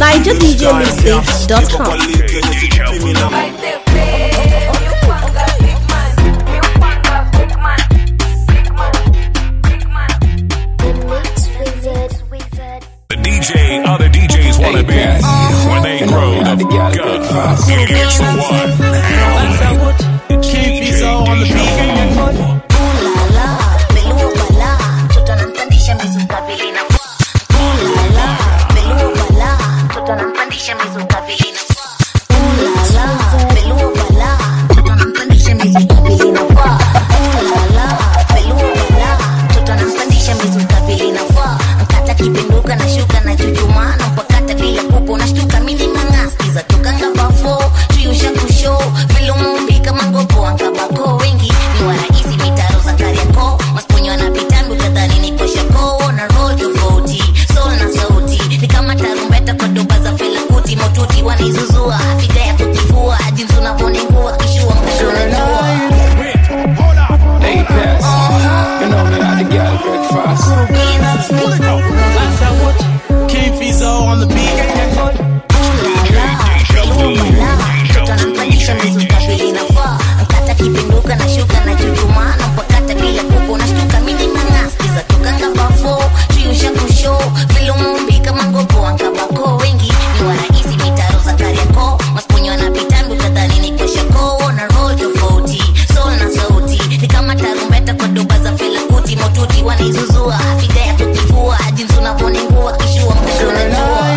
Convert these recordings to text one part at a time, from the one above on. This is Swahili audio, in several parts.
NigerDJMixtapes.com. The DJ other DJs want to be when they grow the fuck up. It's the one. DJ Deja Vu. kipinduka na shuka na chuchuma na mpakata bila pupo na shtuka mini mangaskiza tokanga bafo tuyusha kusho vile umeumbika mangopo ankabako wengi ni warahisi mitaro za kariako masponyo anapitambi utadhani ni koshako na roll tofauti soul na sauti ni kama tarumbeta kwa doba za felakuti motuti wanaizuzua figa ya kutifua jinsi unavyoningua kishua mkashonajua Hey, pass. You know me, I the girl breakfast. King Fizo on the beat. kata kipinduka na shuka na chuchuma na mpakata bila kupo na shtuka mini mangaskiza tokanga bafo tuyusha kusho vile umeumbika mangopo ankabako wengi ni warahisi mitaro za kariako masponyo anapitambi utadhani ni koshako na roll tofauti soul na sauti ni kama tarumbeta kwa doba za felakuti motuti wanaizuzua figa ya kutifua jinsi unavyoningua kishua mkashonajua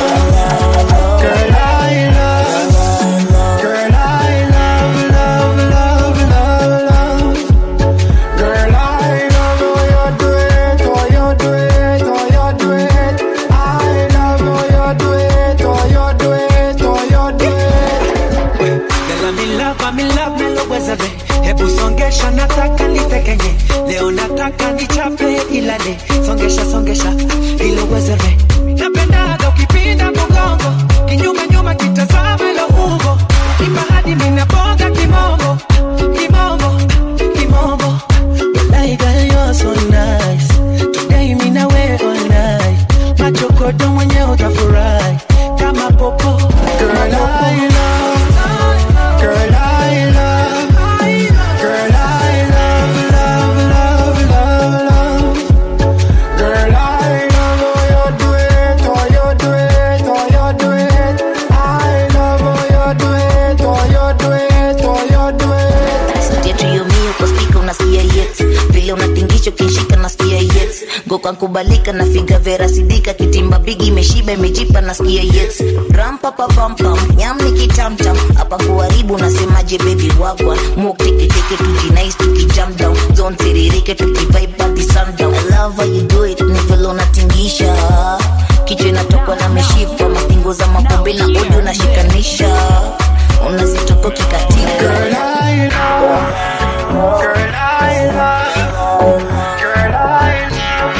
Girl, I love, girl, I love, love, love, love, love. Girl, I love how you do it, how you do it, how you do it. I love how you do it, how you do it, how you do it. Girl, I'm in love, I'm in love, melowezele hebu songesha nataka nitekenye leo nataka nichape ilale songesha songesha ilowezele napendaga ukipinda mgongo kinyuma nyuma kitazama ilo umbo kipa hadi minaboga kimombo kimombo kimombo Walai girl you're so nice Today mina wear all night Machokodo mwenye utafurahi Kama popo Girl, I love, girl, I love, girl, I love, love, love, love, love. Girl, I love how you do it, how you do it, how you do it. I love how you do it, how you do it, how you do it. sauti yetu yomio kwa spika unasikia yet vile unatingisha ukishika nasikia yet goka nkubalika na figa vera sidika kitimba bigi imeshiba imejipa nasikia yet rampapapampam nyam ni kitamtam hapa kuharibu nasemaje bebi wagwa mok teketeke tujinais tukijam down zone tiririke tukivibe hadi sundown I love how you do it ni vile unatingisha kichwa inatokwa na mishipa mapingo za mapombe na odi unashikanisha unazitoka kikatika Girl, I love, girl, I love, girl, I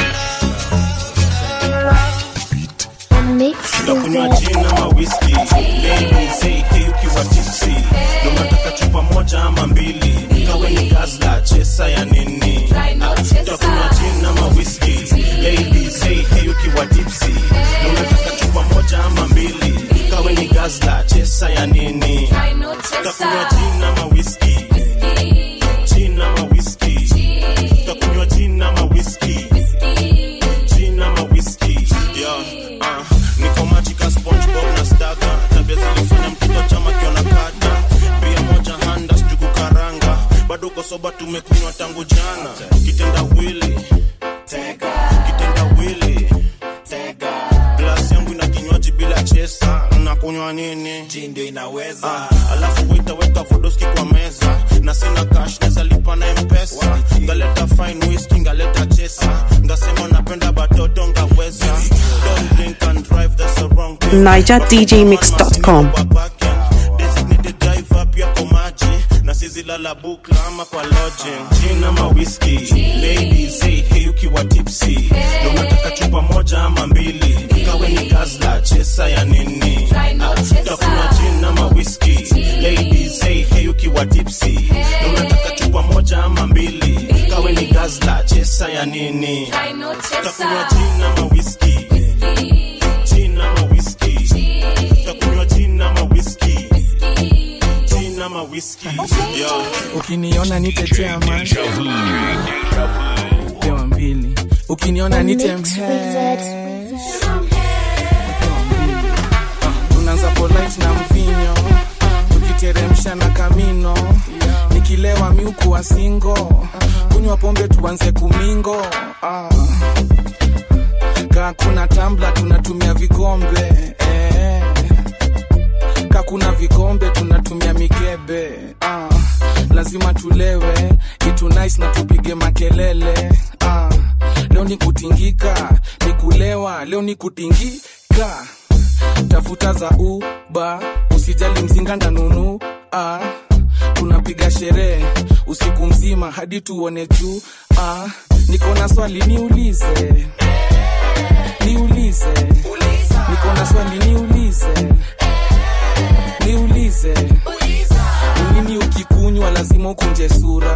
unakunywa gin ama whisky ladies hey, hey ukiwa tipsy ndo unataka chupa moja ama mbili ikawe ni gazla chesa ya nini Ah, utakunywa gin ama whisky ladies hey, hey ukiwa tipsy ndo unataka chupa moja ama mbili ikawe ni gazla chesa ya nini utakunywa gin ama whisky gin ama whisky utakunywa gin ama whisky gin ama whisky yeah, uh, niko machika spongebob na staga tabia zilifanya mtoto chama kiona kata bia moja handa sijuku karanga bado uko soba tumekunywa tangu jana kitenda wili kitenda wili glasi yangu ina kinywaji bila chesa nakunywa nini ndio inaweza ah, alafu witaweka vodoski kwa meza na sina cash neza lipa na mpesa ngaleta fine whisky ngaleta chesa ngasema napenda batoto ngaweza don't drink and drive that's the wrong thing NigerDJMix.com. designated driver pia kwa maji na sizilala bukla ama kwa lodging gin ama whisky ladies hey, hey ukiwa tipsy ndo nataka chupa moja ama mbili ikawe ni gazla chesa ya nini Ah, utakunywa gin ama whisky ladies hey, hey ukiwa tipsy ndo nataka chupa moja ama mbili ikawe ni gazla chesa ya nini utakunywa gin ama whisky gin ama whisky mawiski yeah. ukiniona nitetea man pewa mbili ukiniona nitemhe tunaanza polite na mvinyo tukiteremsha na kamino nikilewa miukuwa singo kunywa pombe tuanze kumingo ah. kaa kuna tambla tunatumia vikombe eh. ka kuna vikombe tunatumia mikebe ah. lazima tulewe itu nice na tupige makelele ah. leo ni kutingika ni kulewa leo ni kutingika tafuta za uba usijali mzinga ndanunu ah. tunapiga sherehe usiku mzima hadi tuone juu ah. niko na swali niulize niulize niko na swali niulize niulize nini ukikunywa lazima ukunje sura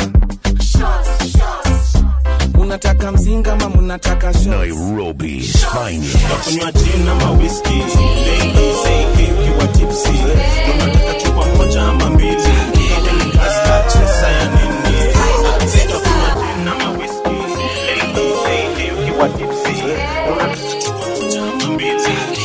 munataka mzinga ama munataka shots? Nairobi's finest. kunywa gin ama whisky ladies say hey ukiwa tipsy unataka chupa moja ama mbili Kama ni gazla chesa ya nini Utakunywa gin ama whisky ladies say hey ukiwa tipsy unataka chupa moja ama mbili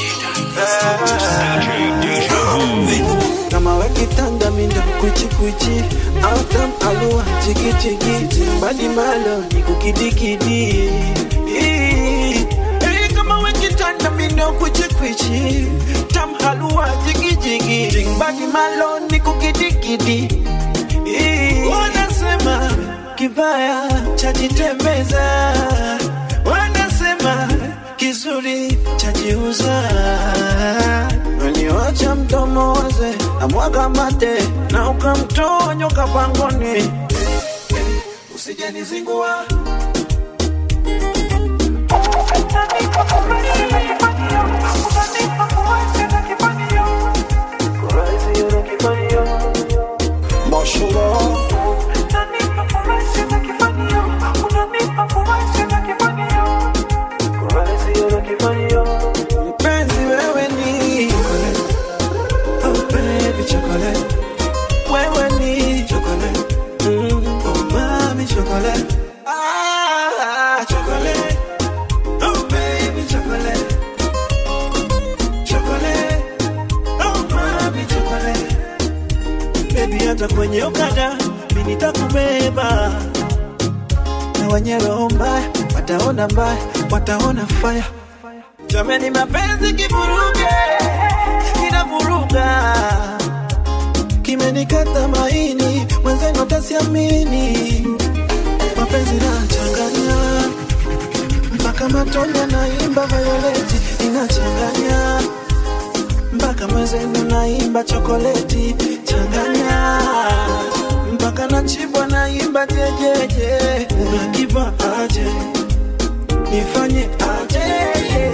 kama wakitanda mindo kwichikwichi autam alua chikichiki mbali malo ni kukidikidi Hey, kama wakitanda mindo kwichikwichi tam halua jigijigi mbali malo ni kukidikidi wanasema kibaya chajitembeza wanasema kizuri chajiuza Weniwacha mdomo waze na mwaga mate na ukamtoa nyoka pangoni, usijanizingua Mpenzi wewe ni Oh baby chocolate Wewe ni chocolate mm, Oh mami chocolate Ah chocolate Oh baby chocolate Chocolate Oh mami chocolate Baby hata kwenye ukada Mimi nitakubeba Na wenye roho mbaya Wataona mbaya Wataona fire Jamani mapenzi kivuruge Kinavuruga Kimenikata maini Mwenzenu tasiamini Mapenzi na changanya Mpaka matone naimba violeti Inachanganya Mpaka mwenzenu naimba chokoleti Changanya Mpaka nachibwa naimba jejeje Unakipa aje Nifanye aje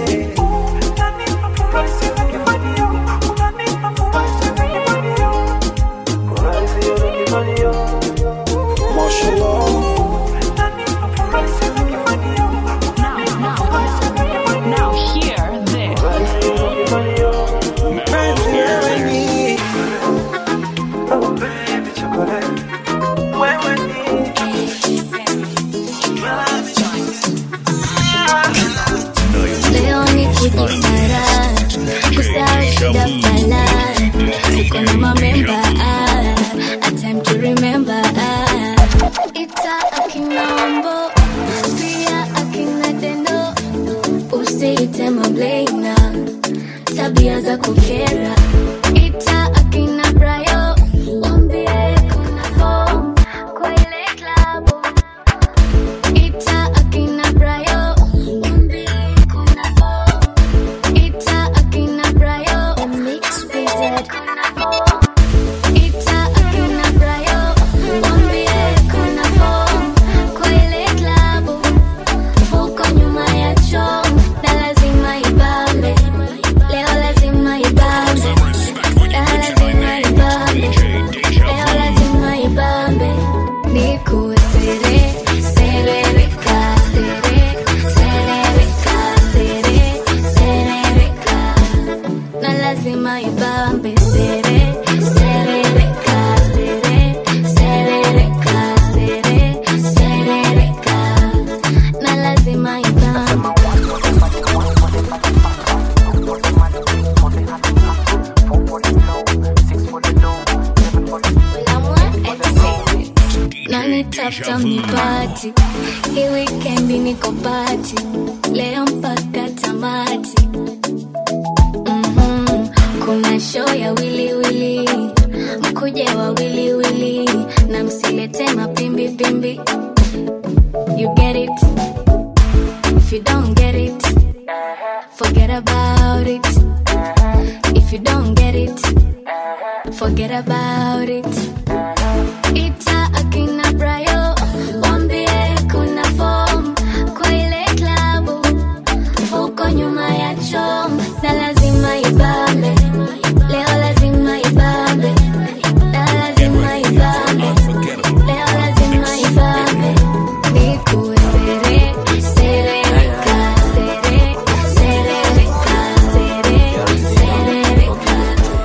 Now hear this. Leo ni kujipara kusahau shida fala tuko na mamemba ah, a time to remember ah. ita akinaombo pia akina deno usiite mableina tabia za kukera ita akina brayo wambie kuna form kwa ile klabu ita akina brayo wambie kuna form ita akina brayo mix wizard kuna form ita akina brayo wambie kuna form kwa ile klabu huko nyuma ya choo na lazima ibambe leo lazima ibambe leo lazima ibambe leo lazima ibambe nikuwe sere serereka sere serereka sere serereka na lazima ibambe sere serereka sere tafuta mnipati hii wikendi niko pati leo mpaka tamati Mhm, kuna show ya wiliwili mkuje wa wiliwili na msilete mapimbipimbi you get it if you don't get it forget about it if you don't get it forget about it ita akina brayo wambie kuna form kwa ile klabu huko nyuma ya chom na lazima ibambe leo lazima ibambe na lazima ibambe leo lazima ibambe nikuwe sere serereka sere serereka sere serereka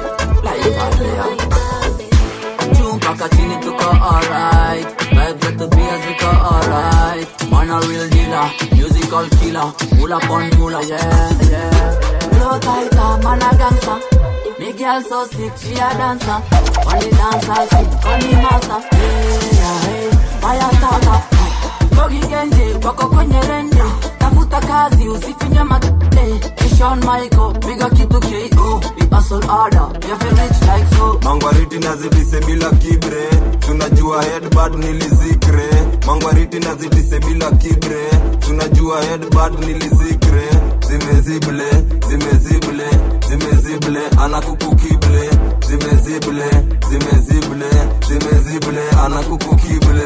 juu mpaka chini tuko alright vibes zetu pia ziko alright mana real dealer musical killer mula pon mula yeah yeah flow tighter mana gangster me girl so sick she a dancer only dancer sick only master yeah yeah hey fire starter Bogi genje wako kwenye rende tafuta kazi usifinye matete Kishon Michael piga kitu KO we hustle harder we have rich like so mangwariti nazidise bila kibre tunajua headbad nilizikre mangwariti nazidise bila kibre tunajua headbad nilizikre zimezible zimezible zimezible anakukukible zimezible zimezible zimezible anakukukible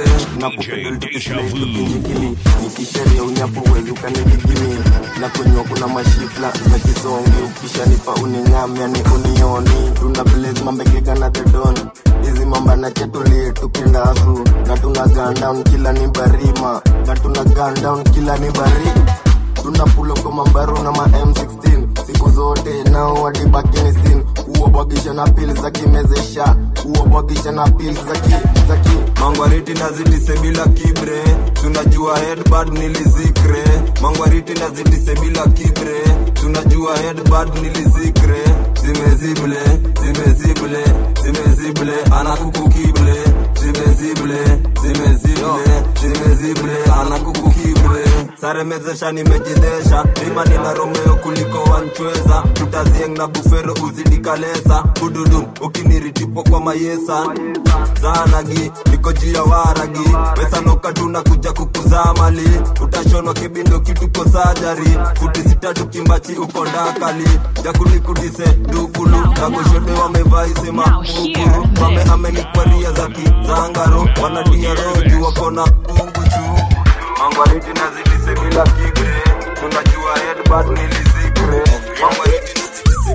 nakupedeltukisileitukinjikili nikisheria unyapo wezi ukanidigini na kunywa kuna mashifla za kisongi ukishanipa uninyamya ni unioni tuna blaze mambegega na dedon hizi mamba na chetulie tukindasu na tuna gun down kila ni barima na tuna gun down kila ni barima tuna pulo kwa mambaru na ma M16 siku zote nao wadibakini sin kuwabwagisha na pili za kimezesha kuwabwagisha na pili za ki za ki mangwariti nazidise bila kibre tunajua headbad nilizikre mangwariti nazidise bila kibre tunajua headbad nilizikre zimezible zimezible zimezible anakukukible zimezible zimezible zimezible anakukukibre saremezesha nimejidesha rima nina romeo kuliko wanchweza tutazieng na bufero uzidikalesa bududu ukiniritipo kwa mayesa zanagi niko juu ya waragi wesanoka tunakuja kukuzaa mali utashonwa kibindo kituko sajari futi sita tukimbachi uko ndakali jakulikudise dukulu nagoshote wamevaisema ukuru mame amenikwaria za kizangaro wanadia roju wakona ungu juu mangwariti nazidise bila kibre tunajua headbad nilizikre mangwariti nazidise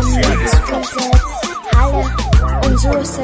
Holla on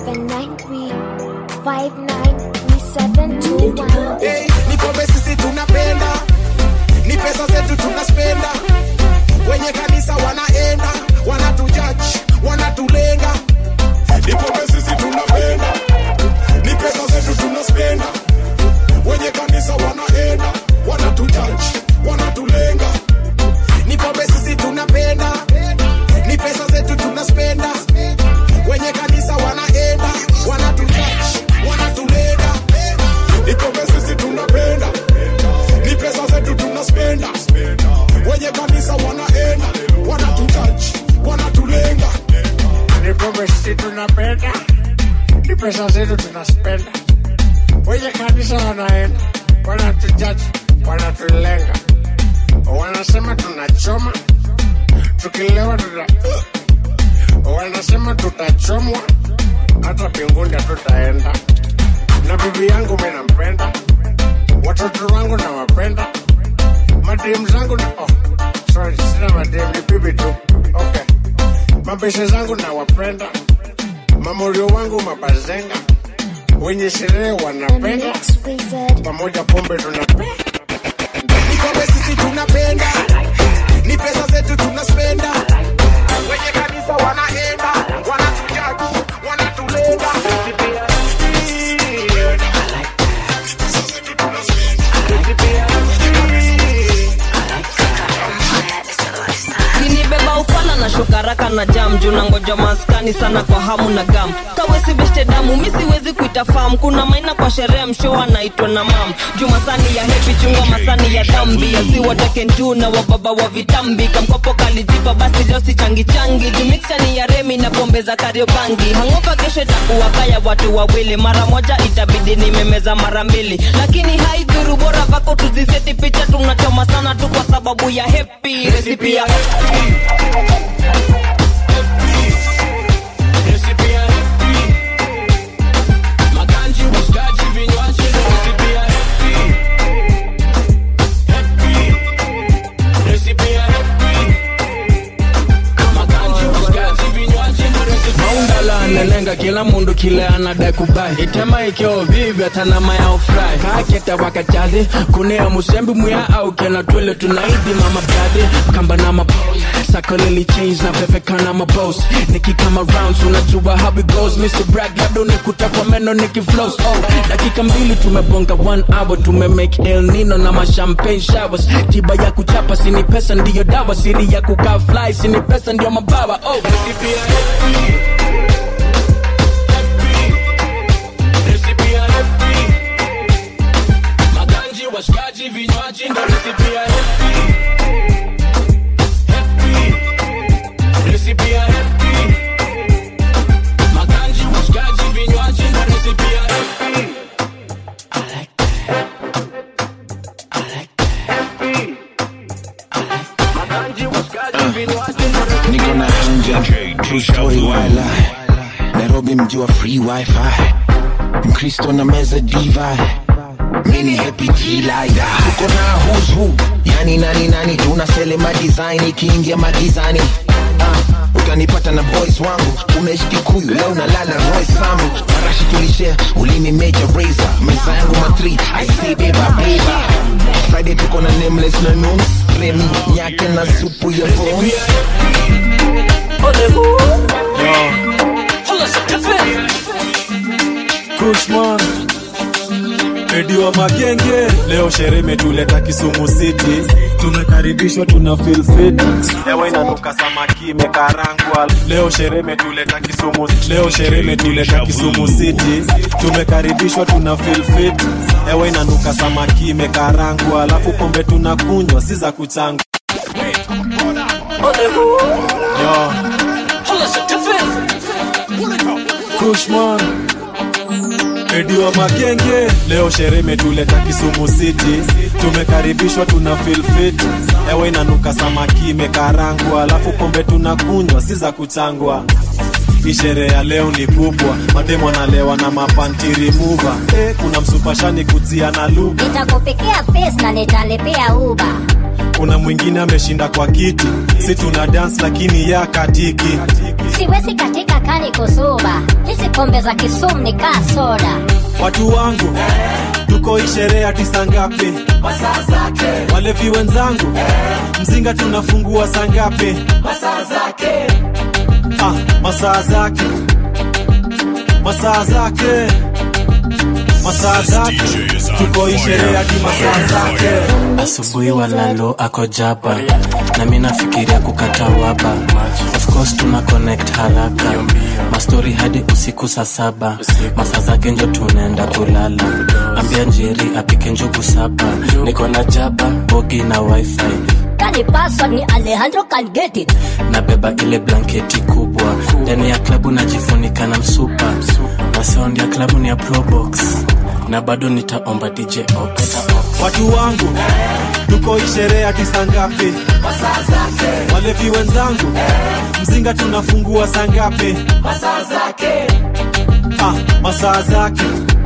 0793593721. Hey, ni pombe sisi tunapenda ni pesa zetu tunaspenda wenye kanisa wanaenda wanatujaji wanatulenga ni pombe sisi tunapenda ni pesa zetu tunaspenda wenye kanisa wanaenda wanatujaji wanatulenga ni pombe sisi tunapenda ni pesa zetu tunaspenda wenye kanisa wanaenda wanatujaji wanatulenga ni pombe sisi tunapenda ni pesa zetu tunaspenda wenye kanisa wanaenda wanatujaji wanatulenga ni pombe sisi tunapenda ni pesa zetu tunaspenda wenye kanisa wanaenda wanatujaji wanatulenga wanasema tunachoma tukilewa tuta wanasema tutachomwa hata mbinguni hatutaenda na bibi yangu mi nampenda watoto wangu nawapenda madem zangu na oh, sorry sina madem ni bibi tu okay mabeshe zangu nawapenda mamorio wangu mabazenga wenye sherehe wanapenda pamoja pombe tunapenda ni pombe sisi tunapenda ni pesa zetu tunaspenda wenye kanisa wanaenda wanatujaji wanatulenga kinibeba ufala na shukaraka na jam juu nangoja maskani sana kwa hamu na gam kawesi beshte damu mi siwezi kuita fam kuna maina kwa sherehe msho anaitwa na mam juu masani ya hepi chunga masani ya dhambi asiwatakentu na wababa wa vitambi kamkopo kalijipa basi leo si changi changi juu mixani ya remi na pombe za kariobangi hangopa kesho itakuwa kaya watu wawili mara moja itabidi nimemeza mara mbili lakini haidhuru bora vako tuziseti picha tunachoma sana tu kwa sababu ya hepi resipi ya Maganji, washikaji, vinywaji, recipe ya happy. Happy. Recipe ya happy. Maganji, washikaji, vinywaji, recipe ya maundala nelenga kila mundu kile anadai kubai itema ikio vivyo tanama ya ufrai kaketa wakachazi kunea musembi muya au kena twele tunaidi mama bradi kamba na mapos sakolili change na pefekana mabos nikikama rounds unajua how it goes mr brag labda unikuta kwa meno nikiflows oh dakika mbili tumebonga one hour tumemake el nino na mashampagne showers tiba ya kuchapa sini pesa ndiyo dawa siri ya kukaa fly sini pesa ndiyo mabawa oh Recipe ya happy. Recipe ya happy. Maganji, washikaji, vinywaji, ndo recipe ya happy. Happy. Recipe ya happy. Maganji, washikaji, vinywaji, ndo recipe ya happy. niko na hanja true story wala nairobi mji wa free wifi mkristo na meza diva mini happy G-Lider. tuko na who's who yani nani nani tunaselema design ikiingia magizani Ah, utanipata na boys wangu unaishi kikuyu leo nalala roy sambu marashi tulishare ulimi major razor meza yangu matri i say beba beba friday tuko na nameless na noons remi nyake na supu ya bones Kushman Edi wa magenge leo sherehe imetuleta Kisumu City, tumekaribishwa tuna feel fit. Hewa inanuka samaki imekarangwa. Leo sherehe imetuleta Kisumu, leo sherehe imetuleta Kisumu City, tumekaribishwa tuna feel fit. Hewa inanuka samaki imekarangwa, alafu pombe tunakunywa si za kuchanga. Yo. Kushman Edi wa magenge leo sherehe imetuleta Kisumu City, tumekaribishwa tuna feel fit. Hewa inanuka samaki imekarangwa, alafu pombe tunakunywa si za kuchangwa. Hii sherehe ya leo ni kubwa, mademo analewa na mapanti remover. Eh, kuna msupashani kutia na lugha, nitakupikia face na nitalipia uba kuna mwingine ameshinda kwa kiti, si tuna dance lakini ya katiki. siwezi katika kani kusuba hizi pombe za kisumu ni kaa soda Watu wangu tuko hii sherehe ya tisa ngapi? Masaa zake. Walevi wenzangu mzinga tunafungua saa ngapi? Masaa zake. Ah, masaa zake. Masaa zake. Masaa zake. Tuko hii sherehe hadi masaa zake. asubuhi walalo ako jaba na mi nafikiria kukata waba of course tuna connect haraka mastori hadi usiku saa saba masaa zake njo tunaenda kulala ambia njeri apike njugu saba niko na jaba bogi na wifi kani password ni alejandro can get it nabeba ile blanketi kubwa ndani ya klabu najifunika na msupa na sound ya klabu ni ya probox na bado nitaomba dj ox Watu wangu tuko hii sherehe hadi saa ngapi? Masaa zake. Walevi wenzangu mzinga tunafungua saa ngapi? Masaa zake. Ah, masaa zake.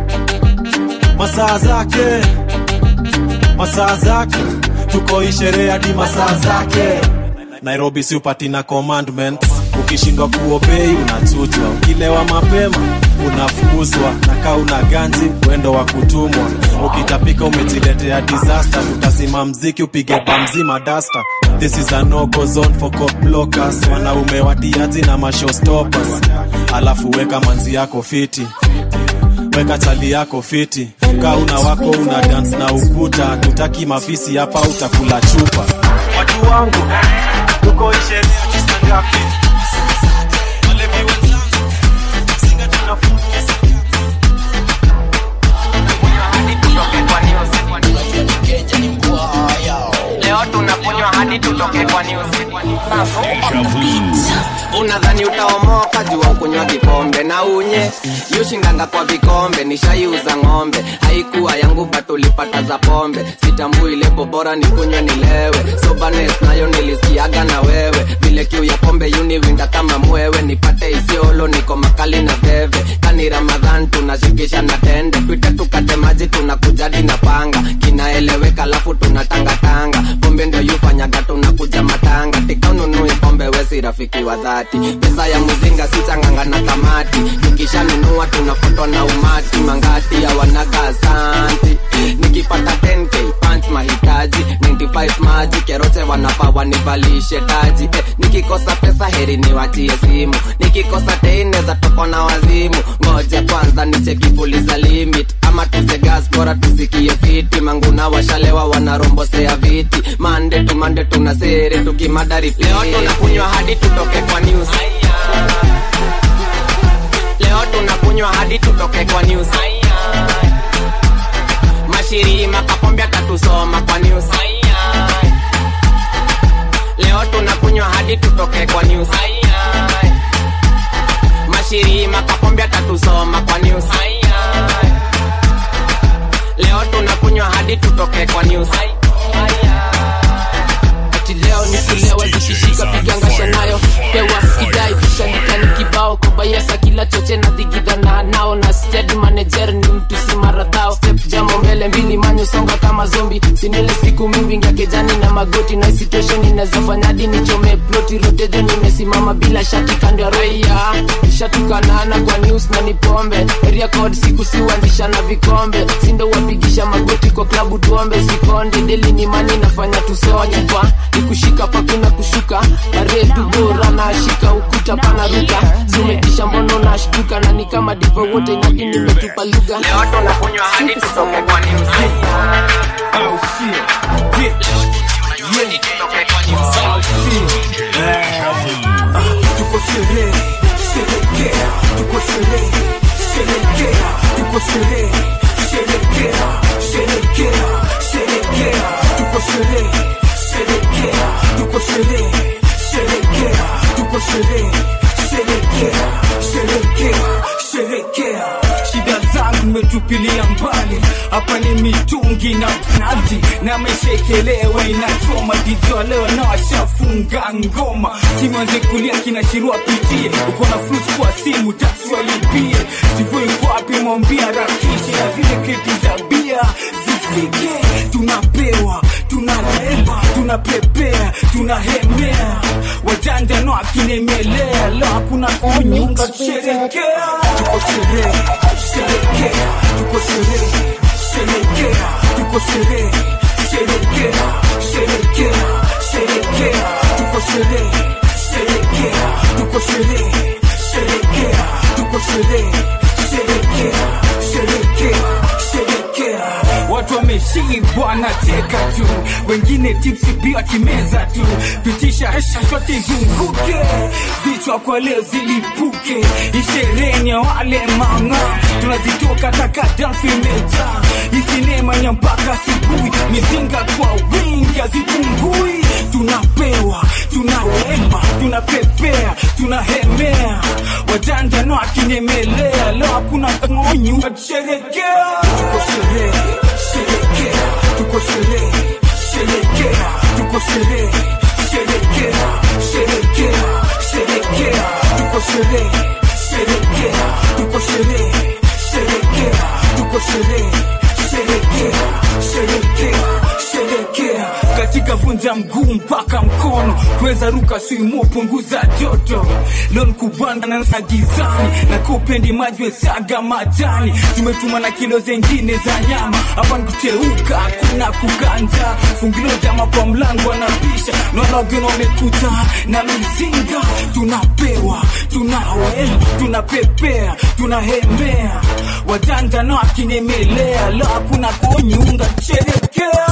Masaa zake. Masaa zake. Tuko hii sherehe hadi masaa zake. Nairobi si upati na commandments. Ukishindwa kuobei unachutwa, ukilewa mapema unafukuzwa, na kaa una ganzi wendo wa kutumwa. Ukitapika umejiletea disaster, tutasima mziki upige bamzima dasta. This is a no-go zone for cop blockers, wanaume watiaji na mashowstoppers. Alafu weka manzi yako fiti weka chali yako fiti kaa una wako una dance na ukuta tutaki mafisi hapa utakula chupa watu wangu tuko isherea tisa ngapi omoka jua ukunywa kikombe na unye yushindanga kwa vikombe nishaiuza ng'ombe haikuwa yangu batulipata za pombe sitambui lebo bora nikunywe nilewe sobanes nayo nilisikiaga na wewe vile kiu ya pombe yuniwinda kama mwewe nipate isiolo niko makali na veve kani ramadhan tunashikisha na tende twite tukate maji tunakujadi na panga kinaeleweka alafu tunatangatanga pombe ndio yufanyaga tunakuja matanga tikanunui pombe wesi rafiki wa dhati pesa ya mzinga sichanganga na kamati tukishanunua tunafutwa na umati mangati awanaga asanti nikipata 10k pants mahitaji 95 maji kerote wanafaa wanivalishe taji eh, nikikosa pesa heri niwachie simu nikikosa teineza toko na wazimu ngoja kwanza nichekifuliza limit ama tuze gas bora tusikie fiti manguna washalewa wanarombosea viti mande tumande tuna sere tukimadari leo tunakunywa hadi tutoke kwa news leo tunakunywa hadi tutoke kwa news mashirima kapombe atatusoma kwa news leo tunakunywa hadi tutoke kwa news mashirima kapombe atatusoma kwa news leo tunakunywa hadi tutoke kwa news ati leo ni kulewa zikishika pigangasha nayo pewa skidai kishanika ni kibao kobayasa kila choche na dhigidhana nao na steady manager ni mtu si maradhao step jamo mbele mbili manyo songa kama zombi sinile siku mimbingia kejani na magoti na situation inazofanyadi nichome ploti rotejo nimesimama bila shati kando ya roia shatukanana kwa news na ni pombe area code siku siuanzisha na vikombe sindo wapigisha magoti kwa klabu tuombe sikonde deli ni mani nafanya tusonye kwa nikushika pakuna kushuka baretu bora nashika ukuta panaruka zimetisha mbono nashtuka na ni kama divo wote nyaki nimetupa lugha leo tunakunywa hadi tutoke kwa news Oh shit. Yeah. Yeah. Oh shit. Ah, Tuko sherehe, sherekea. Tuko sherehe, sherekea. Tuko sherehe, sherekea. Sherekea, sherekea. Tuko sherehe, sherekea. Tuko sherehe, sherekea. Tuko sherehe, sherekea. Sherekea, sherekea. Shida zangu metupilia mbali hapa ni mitungi na nazi na meshekelewa inachoma dijua leo na washafunga ngoma simanze kulia kinashirua pitie uko na flus kwa simu taswalipie sivyo iko wapi mwambia rakishi na zile kreti za bia zifike tunapewa tunalema tunapepea tunahemea wajanja no akinemelea leo hakuna kunyunga tusherekea tuko sherehe sherekea tuko sherehe sherekea tuko sherehe sherekea sherekea sherekea tuko sherehe sherekea tuko sherehe sherekea tuko sherehe sherekea sherekea sherekea watu wameshibwa na teka tu wengine tipsi pia kimeza tu pitisha hesha shote zunguke vichwa kwa leo zilipuke ishereni ya wale mama tunazitoka taka dansi meja isinema nya mpaka asubuhi mizinga kwa wingi hazipungui tunapewa tunawema tunapepea tunahemea wajanja no akinyemelea leo hakuna ng'onyu watusherekea tuko sherehe sherekea tuko sherehe sherekea tuko sherehe sherekea sherekea sherekea tuko sherehe sherekea tuko sherehe sherekea tuko sherehe sherekea sherekea sherekea katika vunja mguu mpaka mkono kuweza ruka simu punguza joto lon kubanda na na gizani na kupendi maji saga majani tumetuma na kilo zengine za nyama hapa nikuteuka kuna kuganja fungilo jama kwa mlango anapisha naona wageni wamekuta na mizinga tunapewa tunawema tunapepea tunahemea wajanja na akinemelea lo hakuna kunyunga sherekea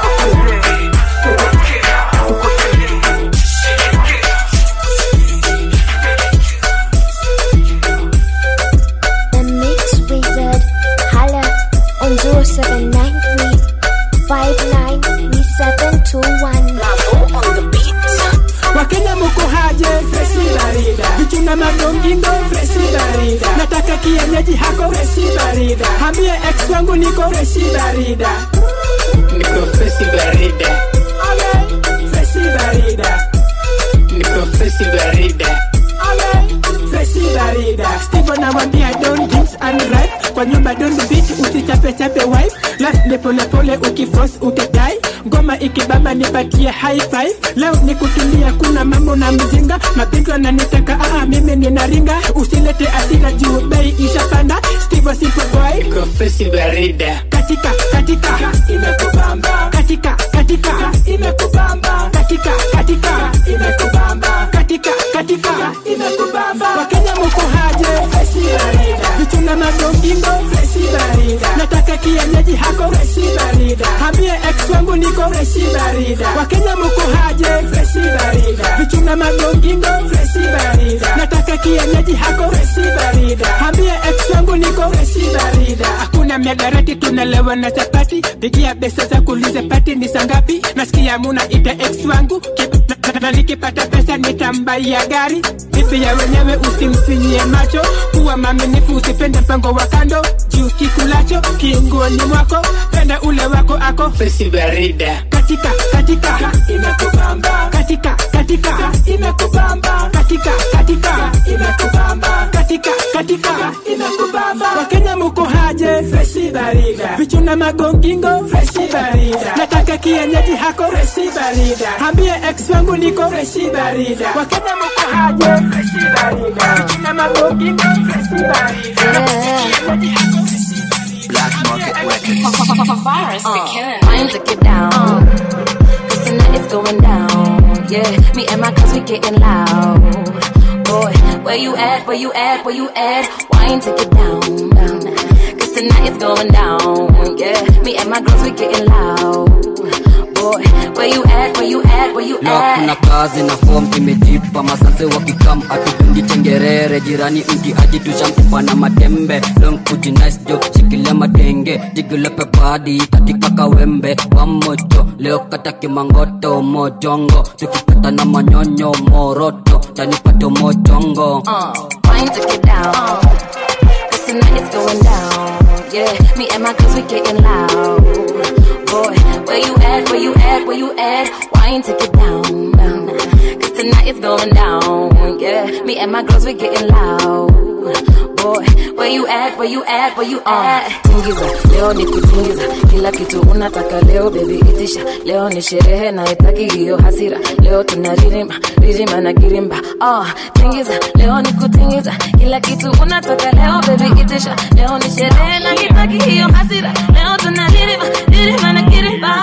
The Mix Wizard. Holla on 0793 593721. wakenya muko haje freshi barida vichuna madongingo freshi barida nataka kienyeji hako freshi barida hambie ex wangu niko freshi barida niko freshi barida okay. freshi barida niko freshi barida okay. freshi barida Steve anawambia don't drinks and right kwa nyumba don't beat usichape chape wife last ni pole pole ukifrost utadai ngoma ikibamba nipatie high five leo ni kutumia kuna mambo na mzinga mapingo ananitaka aa mimi ninaringa usilete asira juu bei ishapanda Steve simple boy niko freshi barida katika katika imekubamba katika katika imekubamba katika katika imekubamba katika katika imekubamba wakenya muko haje freshi barida vichuna madongingo freshi barida nataka kienyeji hako freshi barida hambie ex wangu niko freshi barida wakenya muko haje freshi barida vichuna madongingo freshi barida nataka kienyeji hako freshi barida hambie ex wangu niko freshi barida hakuna miadarati tunalewa na chapati pigia pesa za kulize pati ni sangapi nasikia muna ita ex wangu Kip- na- na nikipata pesa nitambaia gari vipi ya wenyewe usimsinyie macho kuwa maminifu usipende mpango wa kando juu kikulacho kiunguoni mwako penda ule wako ako freshi barida katika katika imekubamba katika katika imekubamba katika katika imekubamba katika katika imekubamba wakenya muko haje freshi barida vichuna magongingo freshi barida nataka kienyeji hako freshi barida hambie ex wangu niko freshi barida wakenya muko haje freshi barida vichuna magongingo freshi barida kienyeji hako freshi Black Market Records. Virus be killing. Mine to get down. Cause tonight it's going down. Yeah, me and my cuz we getting loud. Boy, where you at? Where you at? Where you at? Wine to get down. down. Cause tonight it's going down. Yeah, me and my girls we getting loud. Boy, where you at? Where you at? Where you leo kuna at? kazi na fom imejipa masanse wakikam atupungi chengerere jirani mti aji tushamkupa na matembe leo kujinice jo shikilia matenge jigilepe padi katika kawembe wamojo leo kata kimangoto mojongo tukipata na manyonyo moroto chanipate mojongo Uh, wine to get down. Cause tonight it's going down. Yeah, me and my cuz we getting loud. Boy, where you at? Where you at? Where you at? Wine to get down. down. Cause tonight it's going down. Yeah, me and my girls we getting loud. Boy, where you at? Where you at? Where you at? Tingiza, leo ni kutingiza. Kila kitu unataka leo baby itisha. Leo ni sherehe na itaki hiyo hasira. Leo tunaririma, ririma na girimba. Ah, tingiza, leo ni kutingiza. Kila kitu unataka leo baby itisha. Leo ni sherehe na itaki hiyo hasira. Leo tunaririma, ririma na girimba.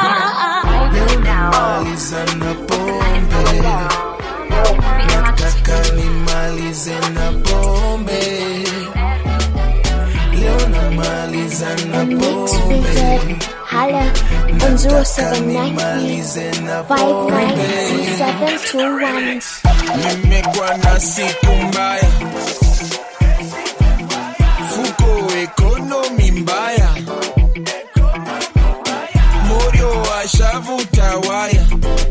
Maliza na pombe nataka nimalize na pombe leo namaliza na Mix pombe Wizard. Holla on nataka nimalize na pombe 0793 nimekuwa na siku mbaya fuko ekonomi mbaya morio ashavuta waya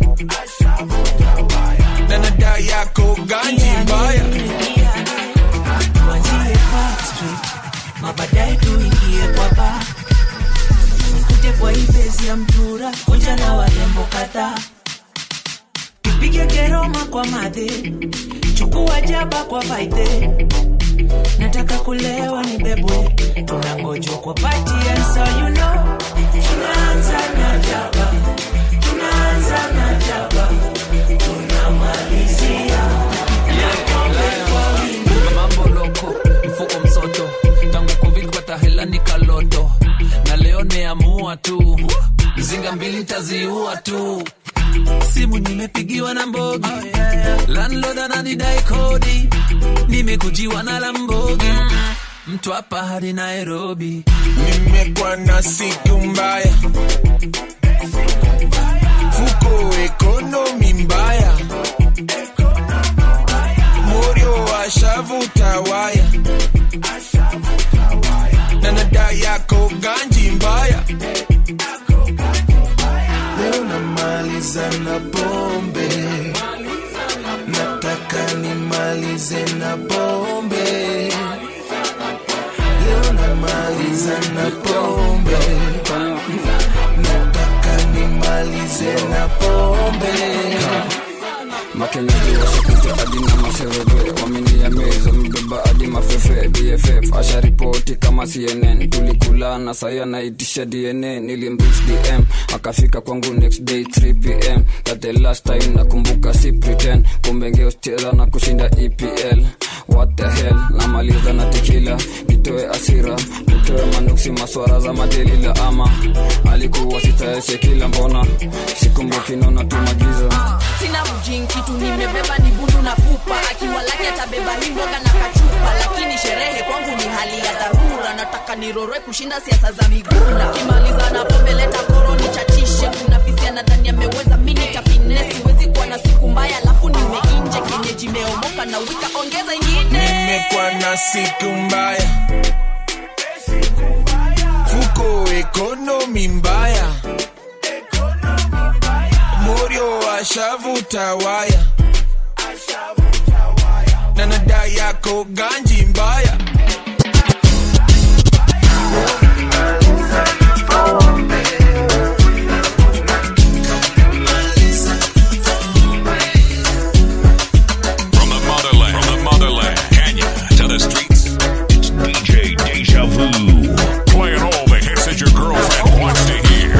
na nada yako ganji mbaya tuanzie Park Street, mabadaye tuingie kwa ba nikuje kwa ibezi ya mtura kuja na warembo kadhaa tupige keroma kwa madhe chukua jaba kwa vaidhe nataka kulewa ni bebwe tunangojwa kwa pati and so you know tunaanza na jaba tunaanza na jaba tunamalizia na pombe kwa wingi mambo loko mfuko msoto tangu covid kupata hela ni kaloto na leo neamua tu mzinga mbili taziua tu simu nimepigiwa na mbogi landlord ananidai kodi nimekujiwa na lambogi mtu hapa hadi nairobi nimekuwa na siku mbaya fuko ekonomi mbaya morio ashavuta waya na nada yako ganji mbaya leo namaliza na pombe nataka nimalize na pombe maliza na pombe nataka nimalize na pombe makenyeliwashakuja hadi na masereve waminia meza mbeba hadi mafefe bff asharipoti kama cnn tulikulana sai anaitisha dna nilimrich dm akafika kwangu next day 3 pm that the last time nakumbuka si pretend kumbe ngeuscheza na kushinda epl what the hell namaliza na tikila nitoe asira nitoe manuksi maswara za madelila ama alikuwa sitaeshe kila mbona sikumbuki naona tumagiza sina mjin kitu nimebeba ni bundu na pupa akiwa lake atabeba himboga na kachupa lakini sherehe kwangu ni hali ya dharura nataka niroroe kushinda siasa za migunda kimaliza na pombe leta koroni chachishe kuna fisiana ndani ameweza mini tapine siwezi kuwa na siku mbaya alafu nimeinje kienyeji meomoka na wika ongeza ingine nimekuwa na siku mbaya fuko ekonomi mbaya morio ashavuta waya na nada yako ganji mbaya From the motherland, from the motherland, Kenya to the streets, it's DJ Deja Vu. Playing all the hits that your girlfriend wants to hear.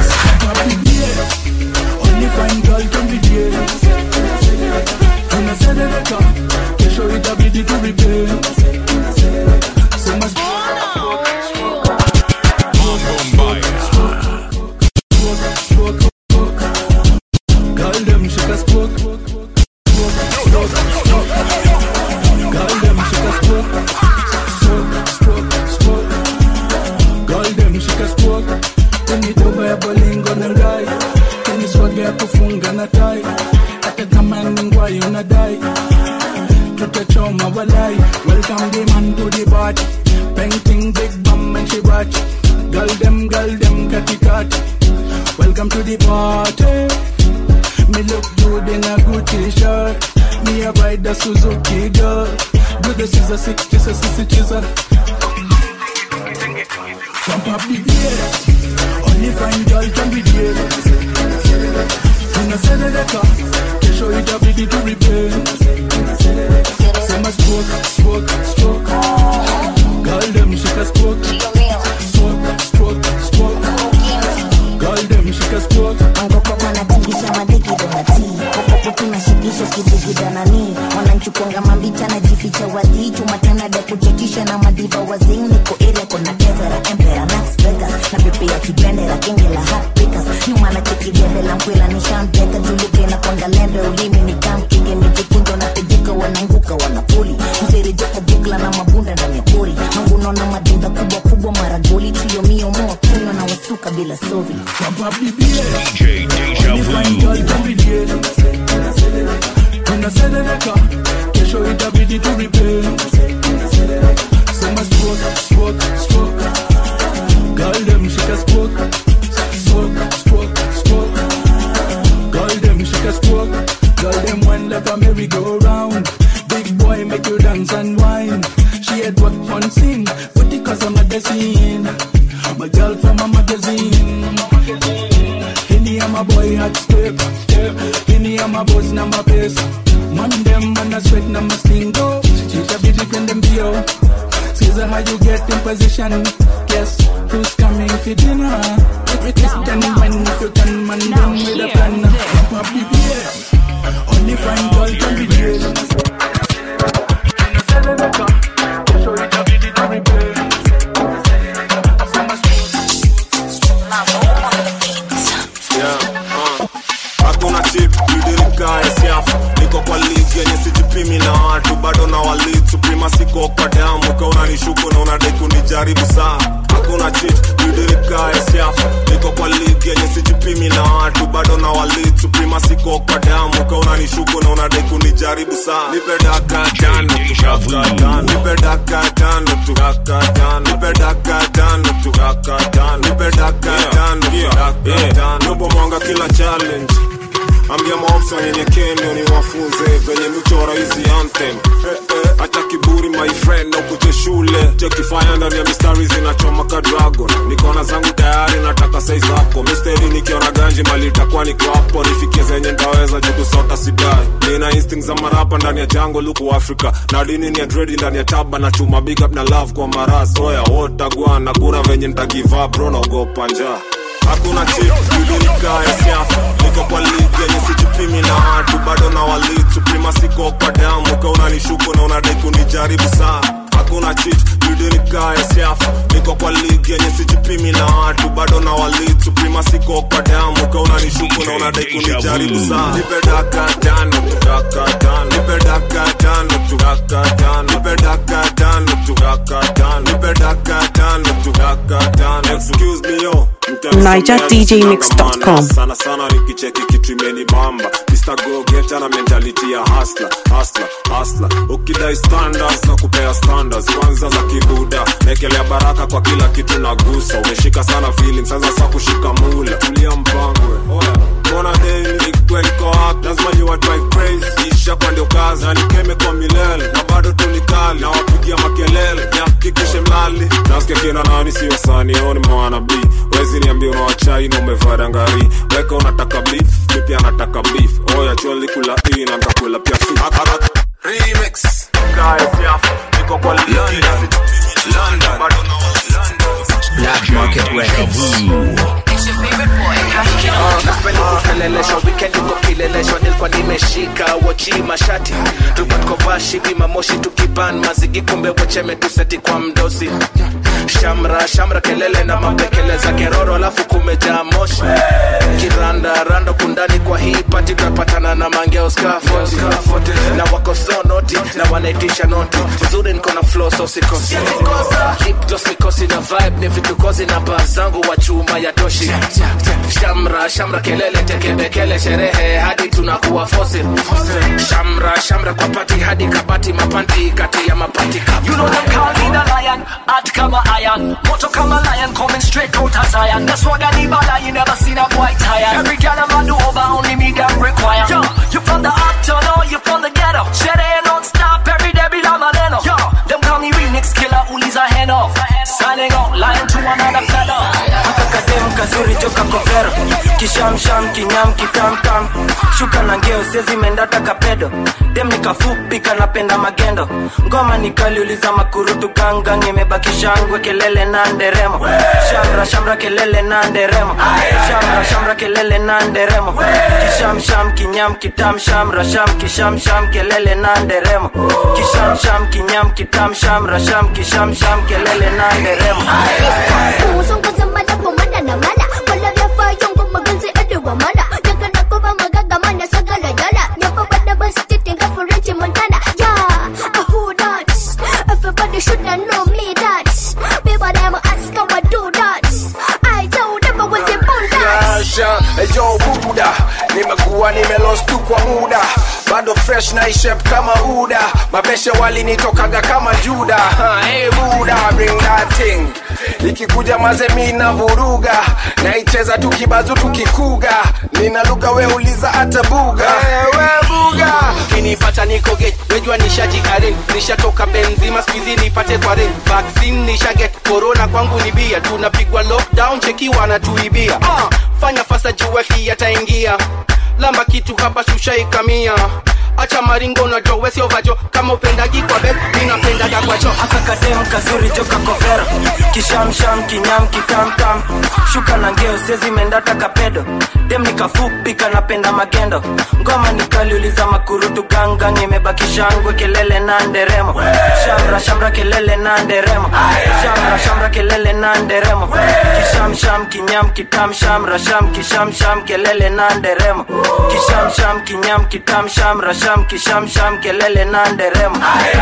Only fine girl can be there. Tunaserereka, kesho itabidi tu repair. Sema Girl, them shake a spoke. Girl, them shake a spoke. Spoke, spoke, spoke. Girl, them shake a spoke. Unitoba ya bolingo na ngai teniswaga ya kufunga na tai hata kama ni ngwai unadai tutachoma walai welcome the man to the party painting big bum and she watch girl them girl them katikati welcome to the party me look good in a Gucci shirt me a ride the Suzuki girl do the scissor six kiss a sissy chisel Jump up the gear only fine girl can be there. Tunaserereka, kesho itabidi tu repair. Sema stroke, stroke, stroke. Girl them shika stroke. Stroke, stroke, stroke. Girl them shika stroke. angoko panatingisha madikidonati popopo tunashikisha kidigidanani wananchukonga mambicha najificha wadhi chumatanada kuchachisha na madiva wazing niko area kona kezera empera nax vegas na pepe ya kibendera genge la heartbreakers nyuma na chekidebe la mkwela nishampeka julube na konda lembe ulimi ni kamkige mijikunjo na pejeka wananguka wanapoli mserejeka bukla na mabunda ndani ya pori manguno na madinga kubwa kubwa maragoli trio mio moa kunywa na wasuka bila sovi DJ Deja Vu. Tunaserereka, kesho itabidi tu repair. Sema stroke, stroke, stroke. Girl them shika stroke. Stroke, stroke, stroke. Girl them shika stroke. Girl them wine like a merry-go-round. Big boy make you dance and wine. She had what one scene, but because I'm a magazine. My girl from a magazine. Hindi I'm a boy hot step. Hindi I'm a boss na my best. Man them man a sweat na my stingo. She a be dipping them bio. Caesar how you get in position. Guess who's coming for dinner? It's ten when if you can man them with a plan. Pump up the bass. Only fine girl can be there. Yeah, uh. hakuna chip idirika siafu niko kwa ligi yenye sijipimi na watu bado na walid suprema siko kwa damu ka unanishuku na unadai kunijaribu saa hakuna chip idirika siafu niko kwa ligi yenye sijipimi na watu bado na walid suprema siko kwa damu ka unanishuku na unadai kunijaribu saa nipe daka tano tu daka tano nipe daka tano tu daka tano nipe daka tano tu daka tano nipe daka tano tu daka tano Nobo mwanga kila challenge ambia maofisa wanyenyekeni niwafunze venye michora hizi anthem eh, eh, acha kiburi my friend na ukuje shule nachokifanya ndani ya mistari zinachoma ka dragon nikona zangu tayari nataka sai zako misteri nikiona ganji mali itakuwa niko hapo nifikie zenye ndaweza juu kusota sidai nina instinct za marapa ndani ya jango luku africa na dini ni ya dredi ndani ya taba na chuma big up na love kwa maras oya wotagwana kuna venye nitagiva bro naogopa njaa hakuna chip ilinikae siafu niko kwa ligi yenye sijipimi na watu bado na walitu prima siko kwa damu ka unanishuku na unadai kunijaribu saa hakuna chit ilinikae siafu niko kwa ligi yenye sijipimi na watu bado na walitu prima siko kwa damu ka unanishuku na unadai kunijaribu saa nipe daka tano tu daka tano nipe daka tano tu daka tano nipe daka tano tu daka tano nipe daka tano tu daka tano excuse me yo NigerDJMix.com. sana sana nikicheki kitu imeni bamba Mr. Go Getter na mentality ya hustler hustler hustler ukidai standards na kupea standards kwanza za kibuda naekelea baraka kwa kila kitu nagusa umeshika sana feeling sasa sa kushika mula tulia mpangwe oya mbona daily nikwe niko up lazima ni what drive crazy isha kwa ndio kazi na nikeme kwa milele na bado tu nikali na wapigia makelele nihakikishe mlali nasikia kina nani sio sani oni mwana b wezi niambia unawachai na umevaa dangari weka unataka beef mi pia nataka beef oya choli kula hii na nitakula pia fi remix kaya siafu niko kwa London London bado na Black Market Records. Napenda kukeleleshwa weekend uko kileleshwa nilikuwa nimeshika wochi mashati tupatkovashi vimamoshi tukiban mazigi kumbe wecheme tuseti kwa mdosi shamra shamra kelele na mapekele za keroro alafu kumejaa moshi kiranda rando kundani kwa hii pati tunapatana na mangeo skafoti na wako so noti na wanaitisha noti uzuri niko na flow so sikosi Lip gloss mikosi na vibe ni vitukozi na baa zangu wa chuma ya toshi shamra shamra kelele tekebekele sherehe hadi tunakuwa fosil shamra shamra kwa pati hadi kabati mapanti kati ya mapati You know them call me the lion, hot kama iron Moto kama lion, coming straight out of Zion That's what I need, but you never seen a boy tired Every girl I'm do over, only me them require Yo, you from the uptown or you from the ghetto Sherehe non-stop, every day be like Maleno Yo, them call me remix killer, uliza heno Signing out, lying to another fella akakadem kazuri joka kovero kishamsham kinyam kitamtam shuka na ngeo sezi mendata kapedo dem nikafupi kanapenda magendo ngoma nikaliuliza makurutu gangang imebaki shangwe kelele na nderemo shamra shamra kelele na nderemo shamra shamra kelele na nderemo kishamsham kinyam kitam shamra sham kishamsham kelele na nderemo kishamsham kinyam kitam shamra sham kishamsham kelele na nderemo Usong kasambala pumana na mala Wala vya yung kumagansi aduwa mana Yaga na ko ba magagamana sa galayala Nyapa ba na ba stiting ka for Richie Montana Yeah, uh, who that? Everybody should have know me that People them ask how I do that I told them I was a born that Rasha, ejo buda nimekuwa nimelost tu kwa muda bado fresh na ishep kama uda mabeshe walinitokaga kama juda Ha, hey buda bring that thing ikikuja mazemi na vuruga naicheza tukibazu tukikuga nina lugha we uliza hata buga hey, we buga kinipata niko gate wejua nishajikarin nishatoka benzima skuizi nipate kwa ring vaccine nishaget corona kwangu ni bia tunapigwa lockdown cheki wanatuibia uh, fanya fasa juwefi ataingia lamba kitu hapa shushaikamia acha maringo na jowe sio vajo kama upendagi kwa bet ninapendaga kwacho akakadem kazuri joka kovero kishamsham kinyam kitamtam shuka na ngeo sezi mendata kapedo dem nikafupi kanapenda magendo ngoma nikaliuliza makurutu gangang imebaki shangwe kelele na nderemo shamra shamra kelele na nderemo shamra shamra kelele na nderemo kishamsham kinyam kitam shamra sham kishamsham kelele na nderemo kishamsham kinyam kitam shamra sham kishamsham kelele na nderemo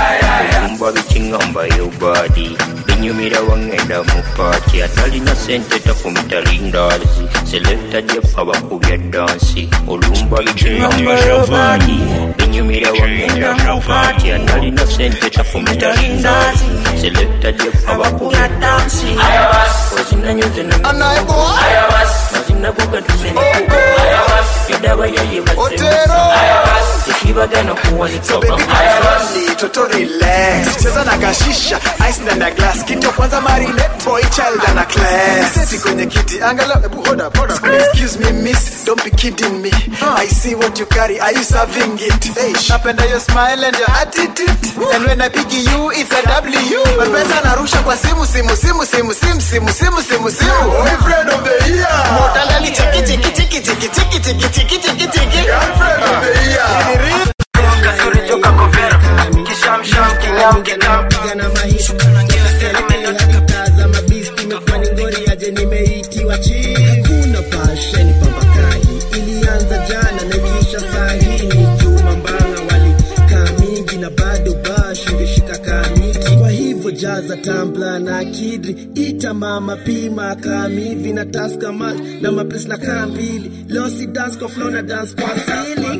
kumba bikingamba yobadi binyumira wangenda mu paati atalina sente tafumita lindazi selekta jefa bakubya dansi olumba bikingamba yobadi binyumira wangenda mu paati atalina sente tafumita lindazi selekta jefa bakubya dansi ozinanyuze mazinagogatuseni sidawa yayibaze Otero. ikibaga no kuwa So baby karani toto relax cheza na kashisha ice ndani ya glass kitu ya kwanza marinate boy child ana class seti kwenye kiti angalau ebu hold up hold up excuse me miss don't be kidding me I see what you carry are you serving it hey napenda your smile and your attitude and when I pick you it's a W mpesa narusha kwa simu simu simu simu simu simu simu simu simu boyfriend of the year motalali chiki chiki chiki chiki chiki chiki chiki chiki chiki girlfriend of the year kasuri joka kovera kishamsham kinyam kitam na maisha tazama bisti imekuwa ni ngori aje nimeitiwa chini hakuna pasheni pambakahi ilianza jana na ikiisha sahini juma mbanga walikaa mingi na bado bash ingeshika kamiti kwa hivyo jaza tambla na kidri ita mama pima kamivi na taska mash na maplis na kaa mbili losi dance kwa flow na dance kwa sili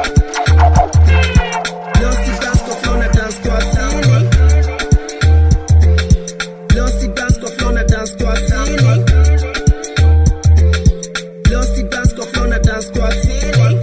losi dance kwa flow na dance kwa sili Losi dance kwa flow na dance kwa sili Losi dance kwa flow na dance kwa sili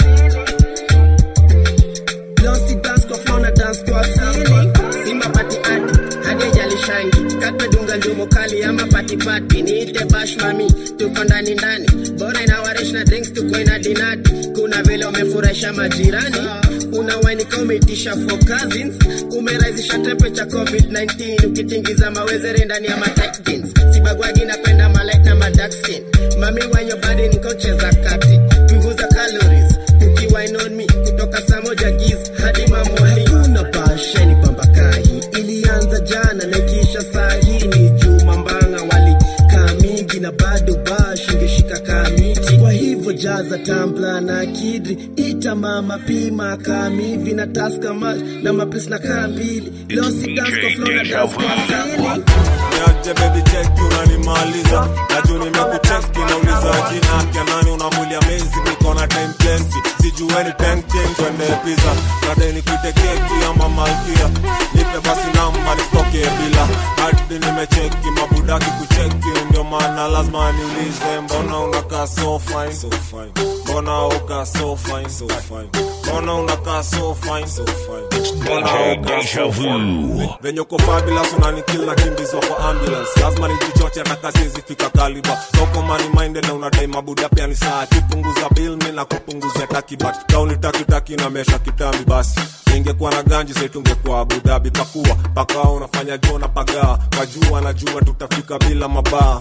Losi dance kwa flow na dance kwa sili Simba pati ati hadi jali shangi Katwe dunga njumo kali ama pati pati Niite bash mami tuko ndani ndani Bora inawarish na drinks tuko ina dinati Kuna vile umefurahisha majirani Una wine kama umeitisha for cousins Umerahisisha temperature COVID-19 Ukitingiza mawezere ndani ya matight jeans Sibagwagi napenda malight na madark skin Mami when your body nikocheza kati Punguza calories Ukiwine on me kutoka saa moja giz hadi mamoni Kuna pasheni pambakahi Ilianza jana na ikiisha saa hii ni juma mbanga wali kaa mingi na bado bash ingeshika kamiti kwa hivyo jaza tambla na kidri ita mama pima kamivi na taska mash na maplis na kaa mbili losi dance kwa flow na dance kwa sili niaje baby check unanimaliza najuu nimekucheki nauliza jina kya nani unamulia mezi niko na time plenty sijueni tenchen twende pizza nadai nikuite keki ama malkia nipe basi namba nitoke bila hadi nimecheki mabudaki kucheki ndio maana lazima niulize mbona unakaa so fine so fine mbona uka so fine so fine mbona unakaa so fine so fine mbona uka so fine venye uko fabulous unanikil na kimbizwa kwa ambulance lazima nijichoche hata kazi zifika kaliba soko money minded na unadai mabuda pia ni saa kipunguza bill mi na kupunguzia takibat kauni takitaki na mesha kitambi basi ingekuwa na ganji setungekuwa abudabi pakuwa pakawa unafanya jona pagaa kwa jua najua tutafika bila mabaa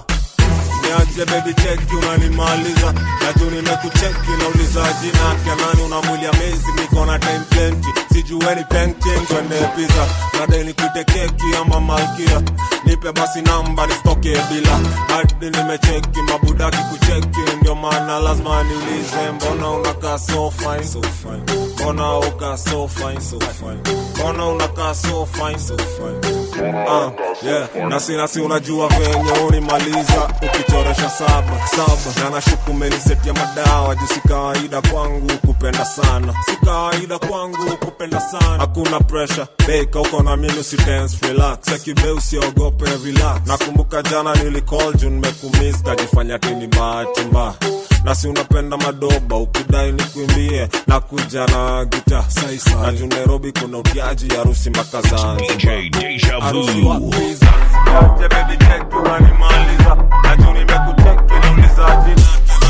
niaje baby cheki unanimaliza najuu nimekucheki nauliza jina kya nani unamwilia mezi niko na time plenty sijueni penken twende pizza nadai nikuite keki ama malkia nipe basi namba nisitoke bila hadi nimecheki mabudaki kucheki ndio maana lazima niulize mbona unakaa so fine so fine mbona uka so fine so fine mbona unakaa so fine so fine uh, yeah nasi nasi unajua venye unimaliza ukichoresha saba saba na nashuku meniseti ya madawa juu si kawaida kwangu kupenda sana si kawaida kwangu kupenda sana hakuna pressure beka uko na mimi usi dance relax sekibe usiogope relax nakumbuka jana nilicall juu nimekumiss kajifanya tini bahati mbaya nasi unapenda madoba ukidai nikuimbie na kuja na gita na juu nairobi kuna utiaji harusi mpaka zanzibar harusi wapi Zanzibar? baby check unanimaliza na juu nimekucheki nauliza jina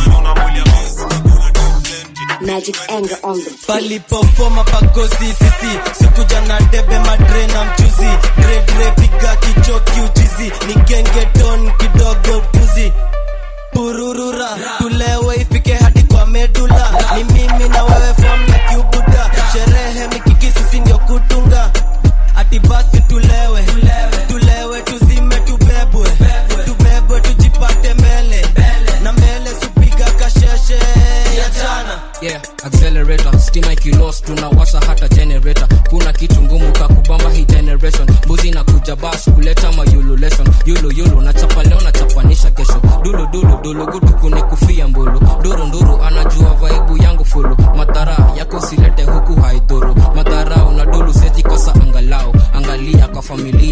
Magic's anger on the palipofoma pagosi sisi sikuja na debe madre na mchuzi dredre piga kichoki uchizi ni gengeton kidogo puzi pururura tulewe ifike hadi kwa medula ni mimi na wewe fom na kiubuda sherehe mikiki sisi ndio kutunga ati basi tulewe tulewe tuzime tubebwe tubebwe tujipate mbele na mbele supiga kasheshe ya jana yeah accelerator stima ikilos tunawasha hata generator kuna kitu ngumu kakubamba hii generation mbuzi na kuja bas kuleta mayululation yulu yulu nachapa leo nachapanisha kesho dulu dulu dulu gutu kunikufia mbulu nduru nduru anajua vaibu yangu fulu madhara yako silete huku haidhuru madhara una dulu sezi kosa angalau angalia kwa familia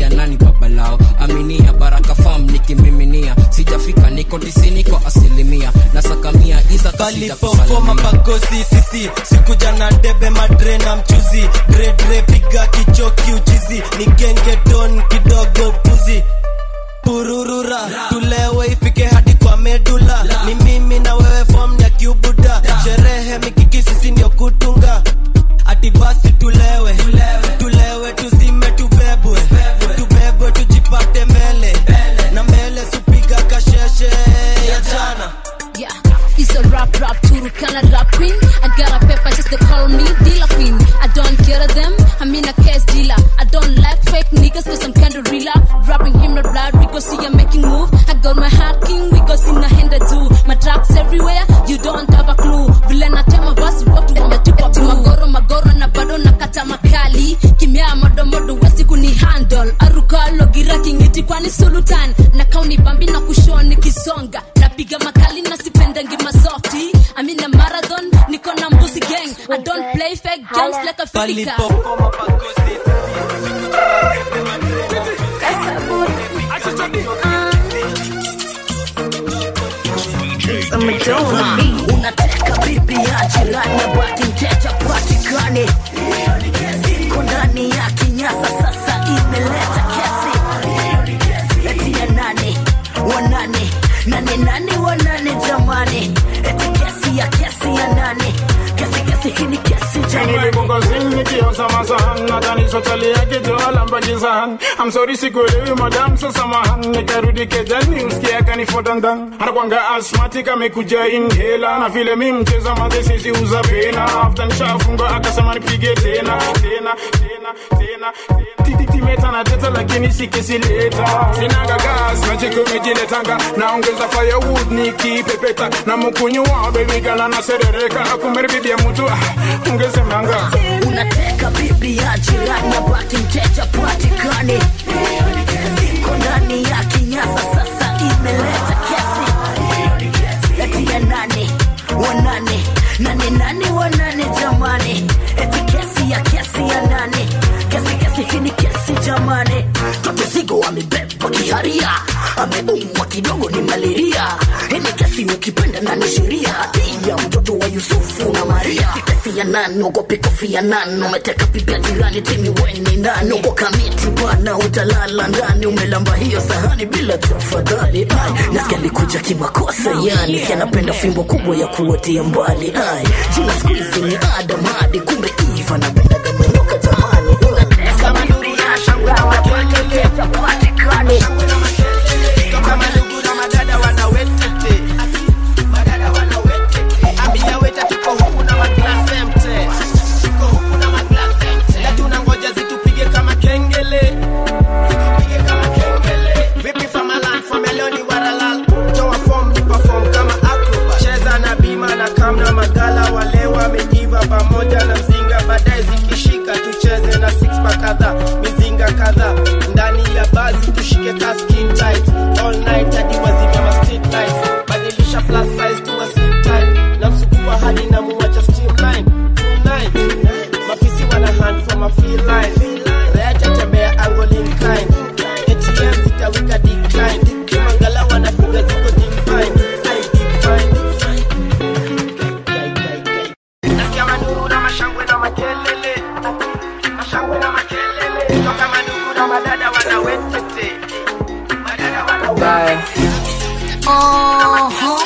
ya nani babalao aminia baraka fam nikimiminia sijafika niko tisini kwa asilimia nasakamia iza palipofoma pagosi sisi sikuja na debe madre na mchuzi dredre piga kichoki uchizi ni genge don kidogo puzi pururura tulewe ifike hadi kwa medula ni mimi na wewe fom ya kiubuda sherehe mikiki sisi ndio kutunga ati basi tulewe tulewe tuzime tubebwe tubebwe tujipate mele na mele supiga kasheshe ya jana Yeah, it's a rap rap Turukana rap queen. I got a paper just to call me dealer queen. I don't care them, I'm in a case dealer. I don't like fake niggas cause I'm kinda realer. Rapping him not blood, we go see I'm making move. I got my heart king, we go see my hand do. My tracks everywhere, you don't have a clue. Vile natema basi watu wametupa blue. Magoro magoro na bado nakata makali. Kimya modo modo wesi kuni handle. Arukalo gira kingiti kwani sultan. Na kauni bambi na kushoni kisonga. Napiga makali na sipendangi masofti. I'm in a marathon, niko na mbusi gang. I don't play fake games like a filika. unateka bibi ya jirani bati mteja patikane iko ndani ya kinyasa sasa imeleta kesi eti ya nane wanane nane nane wanane jamani eti kesi ya kesi ya nane kesi kesi hii ni kesi jamani nilipokosini nikiosa masahan nadhani sotali yake joalambakisahan amsori sikuelewi madam sasamahan nikarudi kejani usikia kanifuata ndan anakwanga asmatik amekuja inhela na vile mi mcheza madhesisi uza pena afta nishafunga akasema nipige tena tena tena tena tititimeta na teta lakini sikisileta sinaga gas na chikumijiletanga naongeza firewood nikipepeta na mukunywa bebigala na serereka kumeribibia mutu ah, ungesemanga unateka bibi ya jirani bati mteja patikane iko ndani ya kinyasa sasa imeleta kesi eti ya nane wanane nane nane wanane jamani eti kesi ya kesi ya nane kesi kesi hii ni kesi jamani tatizigo amebeba kiharia ameumwa kidogo ni malaria hii ni kesi ukipenda na ni sheria hati ya mtoto wa yusufu na maria kesi ya nani ogopi kofi ya nani umeteka pipi ya jirani timi weni nani uko kamiti bwana utalala ndani umelamba hiyo sahani bila tafadhali Ai, nasikia likuja kimakosa yani si anapenda fimbo kubwa ya kuotea mbali Ai, jina siku hizi ni adam hadi kumbe iva napenda gameloka jamani unateka bibi ya shangwe makelele patikane kama ndugu na madada wanawetete madada wanawetete ambia weta tuko huku na maglasi mte tuko huku na maglasi mte na tunangoja zitupige kama kengele zitupige kama kengele vipi famalan fameloni waralal toa form ni perform kama acrobat cheza na bima na kamna magala wale wamejiva pamoja na mzinga baadaye zikishika tucheze na six pack kadhaa mizinga kadhaa ndani ya bazi tushike ka skin tight all night hadi wazimia ma street lights badilisha plus size to a slim tight na msukuma hadi na muwacha streamline tonight mafisi wana hand from a feel line reacha tembea angling kind ATM zitawika decline kimangala wanapiga ziko define define nasikia manuru na mashangwe na makelele mashangwe na makelele toka manuru na madada wanawetete madada wana Uh-huh.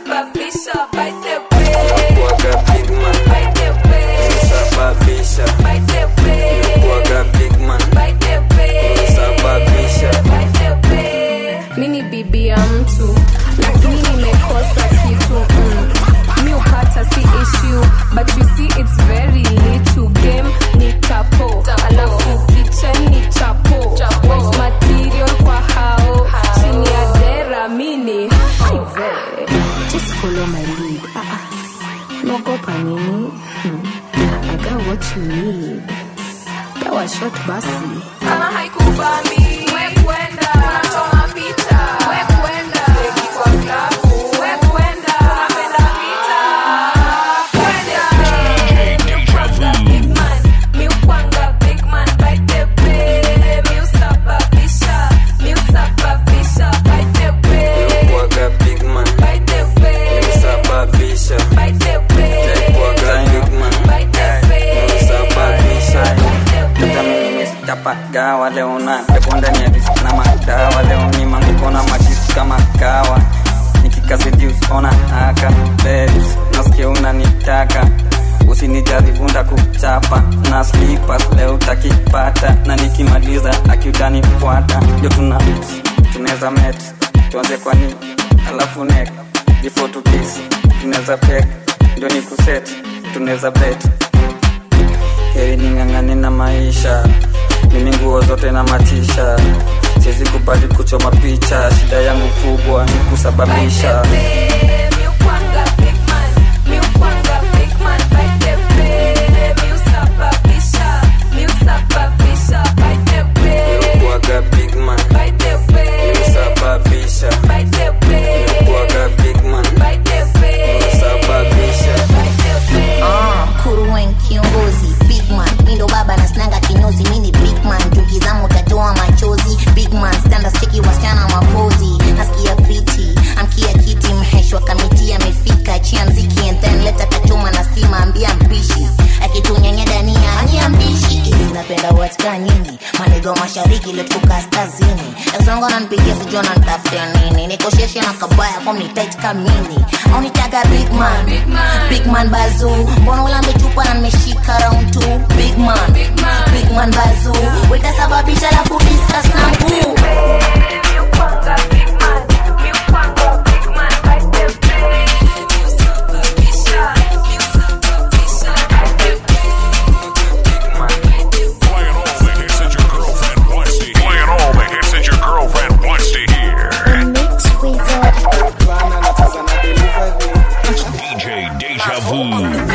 Kuaga big man, sababisha baridi ah, ah. naogopa nini hmm. I got what you need dawa shot basi kama haikubami we kwenda unachoma picha we kwenda beki kwa klabu we kwenda unapenda vita kwenda big man mi ukwanga big man by the way mi usababisha mi usababisha by the way Kuwaga big man by the way Nisababisha by the way Kuwaga big man by the way Nisababisha Hata mimi nimesitapaka wale una pepo ndani ya disk na madawa leo ni manguko na majisi kama kawa nikikasidius ona haka babes nasikia unanitaka usinijali vunda kuchapa na slippers leo utakipata na nikimaliza akiutanifuata ndio tuna tunaweza met tuanze kwa ni alafu nek before to kiss tunaweza pek ndio ni kuset tunaweza bet heri ning'ang'ane na maisha mimi nguo zote na matisha siwezi kubali kuchoma picha shida yangu kubwa ni kusababisha mi ukwanga big man mi ukwanga big man by the way mi usababisha mi usababisha by the way kuwaga big man by the way kusababisha by the way kuwaga big man by the way kusababisha Ah, kuruwen kiongozi big man mindo baba na snanga kinyozi mini big man tukizama utatoa machozi big man standards cheki wasichana mapozi nasikia fiti amkia kiti mheshwa kamiti amefika chia mziki and then leta kachoma na sima ambia mpishi akitunyanya dania ania mbishi hizi napenda watika nyingi manigo mashariki letuko kaskazini ezongo nanpigia sijua nantafutia nini nikosheshe na kabaya fom ni tight kamini au nitaga big man big man, big man bazu mbona ulambe chupa na nimeshika round two big man big man, big man bazu wetasababisha lafu discuss na mkuu Playing all the hits that your girlfriend wants to hear. Playing all the hits that your girlfriend wants to hear. DJ Deja Vu.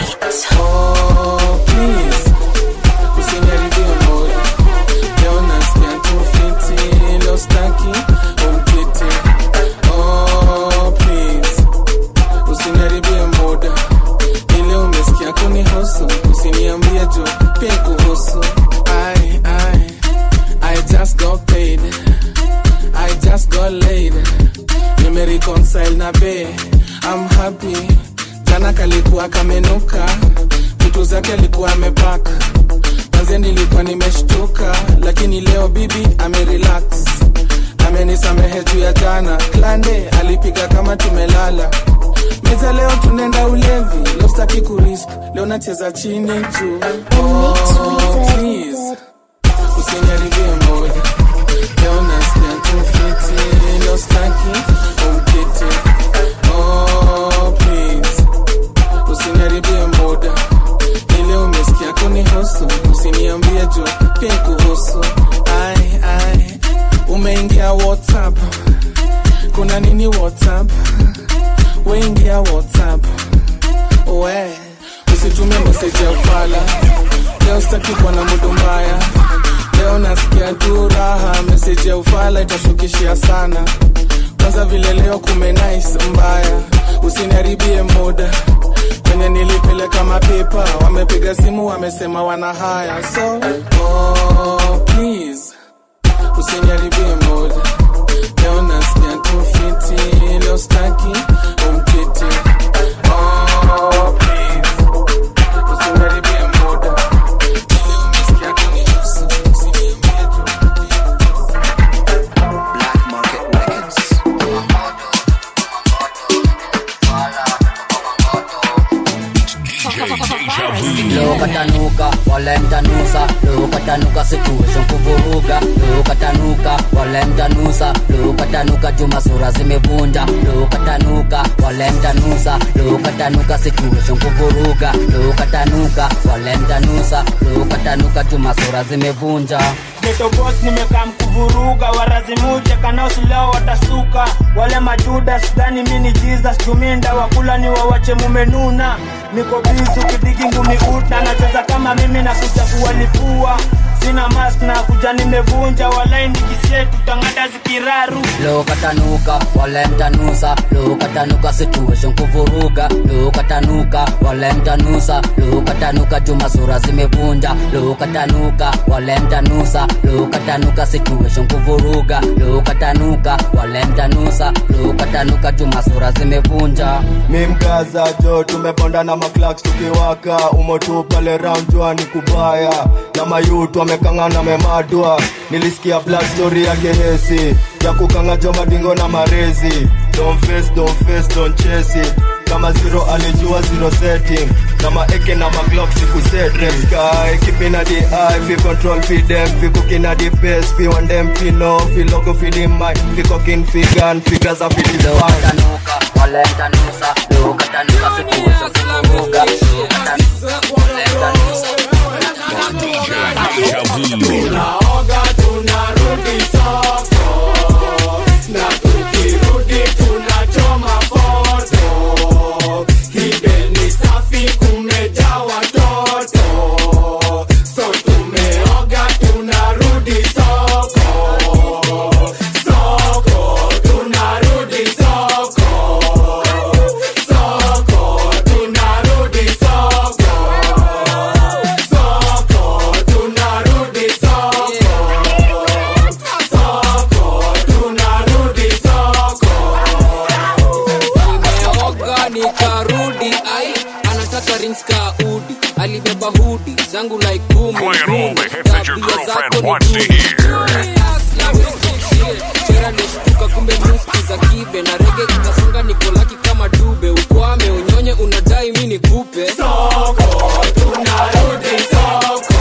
Oh, please. Usiniharibie moyo. Leo nasikia tu fiti, leo staki umkiti. Oh, please. Usiniharibie muda. Ile umesikia kunihusu, usiniambie juu pia kuhusu. I, I, I just got paid. I just got laid. Nimereconcile na be. I'm happy. Jana kalikuwa kamenuka, vitu zake alikuwa amepaka. Manze nilikuwa nimeshtuka, lakini leo bibi amerelax. Amenisamehe juu ya jana, klande alipiga kama tumelala. Meza leo tunaenda ulevi, leo sitaki kurisk, leo nacheza chini juu. Oh, please, usiniharibie moyo. Leo nasikia tu fiti, leo sitaki umkiti. Oh, please usiniharibie muda ile umesikia kunihusu usiniambie juu pia kuhusu ai ai umeingia whatsapp kuna nini whatsapp weingia whatsapp we usitumie meseji ya ufala leo sitaki kuwa na mudu mbaya leo nasikia tu raha meseji ya ufala itashukishia sana kwanza vile leo kumenais mbaya usiniharibie muda kwenye nilipeleka mapepa wamepiga simu wamesema wana haya so oh, please usiniharibie muda leo nasikia tu fiti leo staki umkiti oh, please usiniharibie muda Ile umesikia kunihusu, usiniambie tu. leo katanuka walemtanusa leo katanuka situation kuvuruga leo katanuka walemtanusa leo katanuka juma sura zimevunja leo katanuka walemtanusa leo katanuka situation kuvuruga leo katanuka walemtanusa leo katanuka juma sura zimevunja The getobos nimekaa mkuvuruga warazimuja kanaosileo watasuka wale majuda sidhani mini jesus juminda wakula ni wawache mumenuna niko bizu kidigi ngumi uta nacheza kama mimi na kuja kuwalipua sina mask na kuja nimevunja walai nikisie tutangada zikiraru lokatanuka walemtanusa lokatanuka situation kuvuruga lokatanuka walemtanusa lokatanuka juma sura zimevunja lokatanuka walemtanusa lokatanuka situation kuvuruga lokatanuka walemtanusa lokatanuka juma sura zimevunja mimgaza jo tumeponda na maklaks tukiwaka umotu pale round jwani kubaya na mayutu amekangana memadwa nilisikia black story yake hesi ya kukanga jo madingo na marezi don't face, don't face, don't chase it kama zero alijua zero setting kama eke na maglok sikuset sky kipina di eye fi control fi dem fi cooking at the pace fi one dem fi no fi logo fi the mic fi cooking fi gun fi gaza fi the fire walemtanusa lokatanuka situation kuvuruga tunaoga tunarudi soko na tukirudi tunachoma foto kibeni safi kumejaa watoto so tumeoga tunarudi soko soko tunarudi soko soko tunarudi soko soko tunarudi soko soko tunarudi soko nimeoga nikarudi ai anataka rings ka udi alibeba hudi zangu like kumi Playing all the hits that your Tabia girlfriend zako ni wants to duni. hear. chera nishtuka kumbe muski za kibe na rege ikasonga nikolaki kama dube ukwame unyonye unadai mi nikupe soko tunarudi soko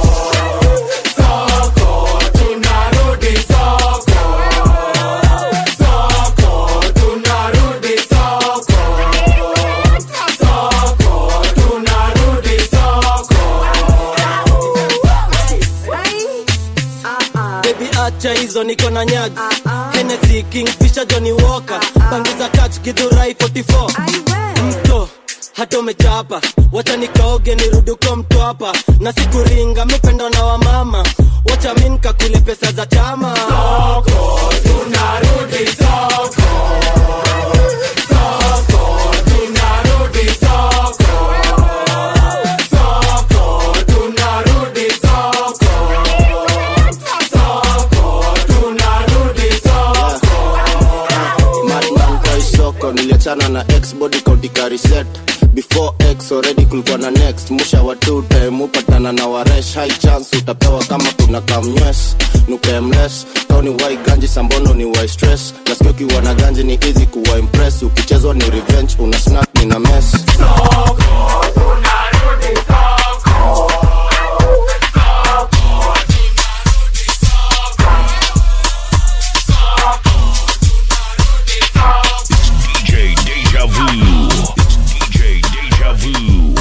soko tunarudi soko soko tunarudi soko soko tunarudi soko bebi acha hizo niko na nyagi Hennessy, kingfisher johnny walker pangiza kach gidhurai 44 mto hata umechapa wacha nikaoge nirudi uko mtwapa na sikuringa mipendo na wamama wacha mi nkakule pesa za chama soko tunarudi soko soko tunarudi soko soko tunarudi soko soko tunarudi soko madman kwa isoko niliachana na x body kauntika reset before x already kulikuwa na next musha wa two time upatana na waresh high chance utapewa kama kuna kamnywes nukemles kauni wai ganji sambono ni wai stress nasikia ukiwa na ganji ni easy kuwa impress ukichezwa ni revenge una snack ni na mess DJ Deja Vu. It's DJ Deja Vu.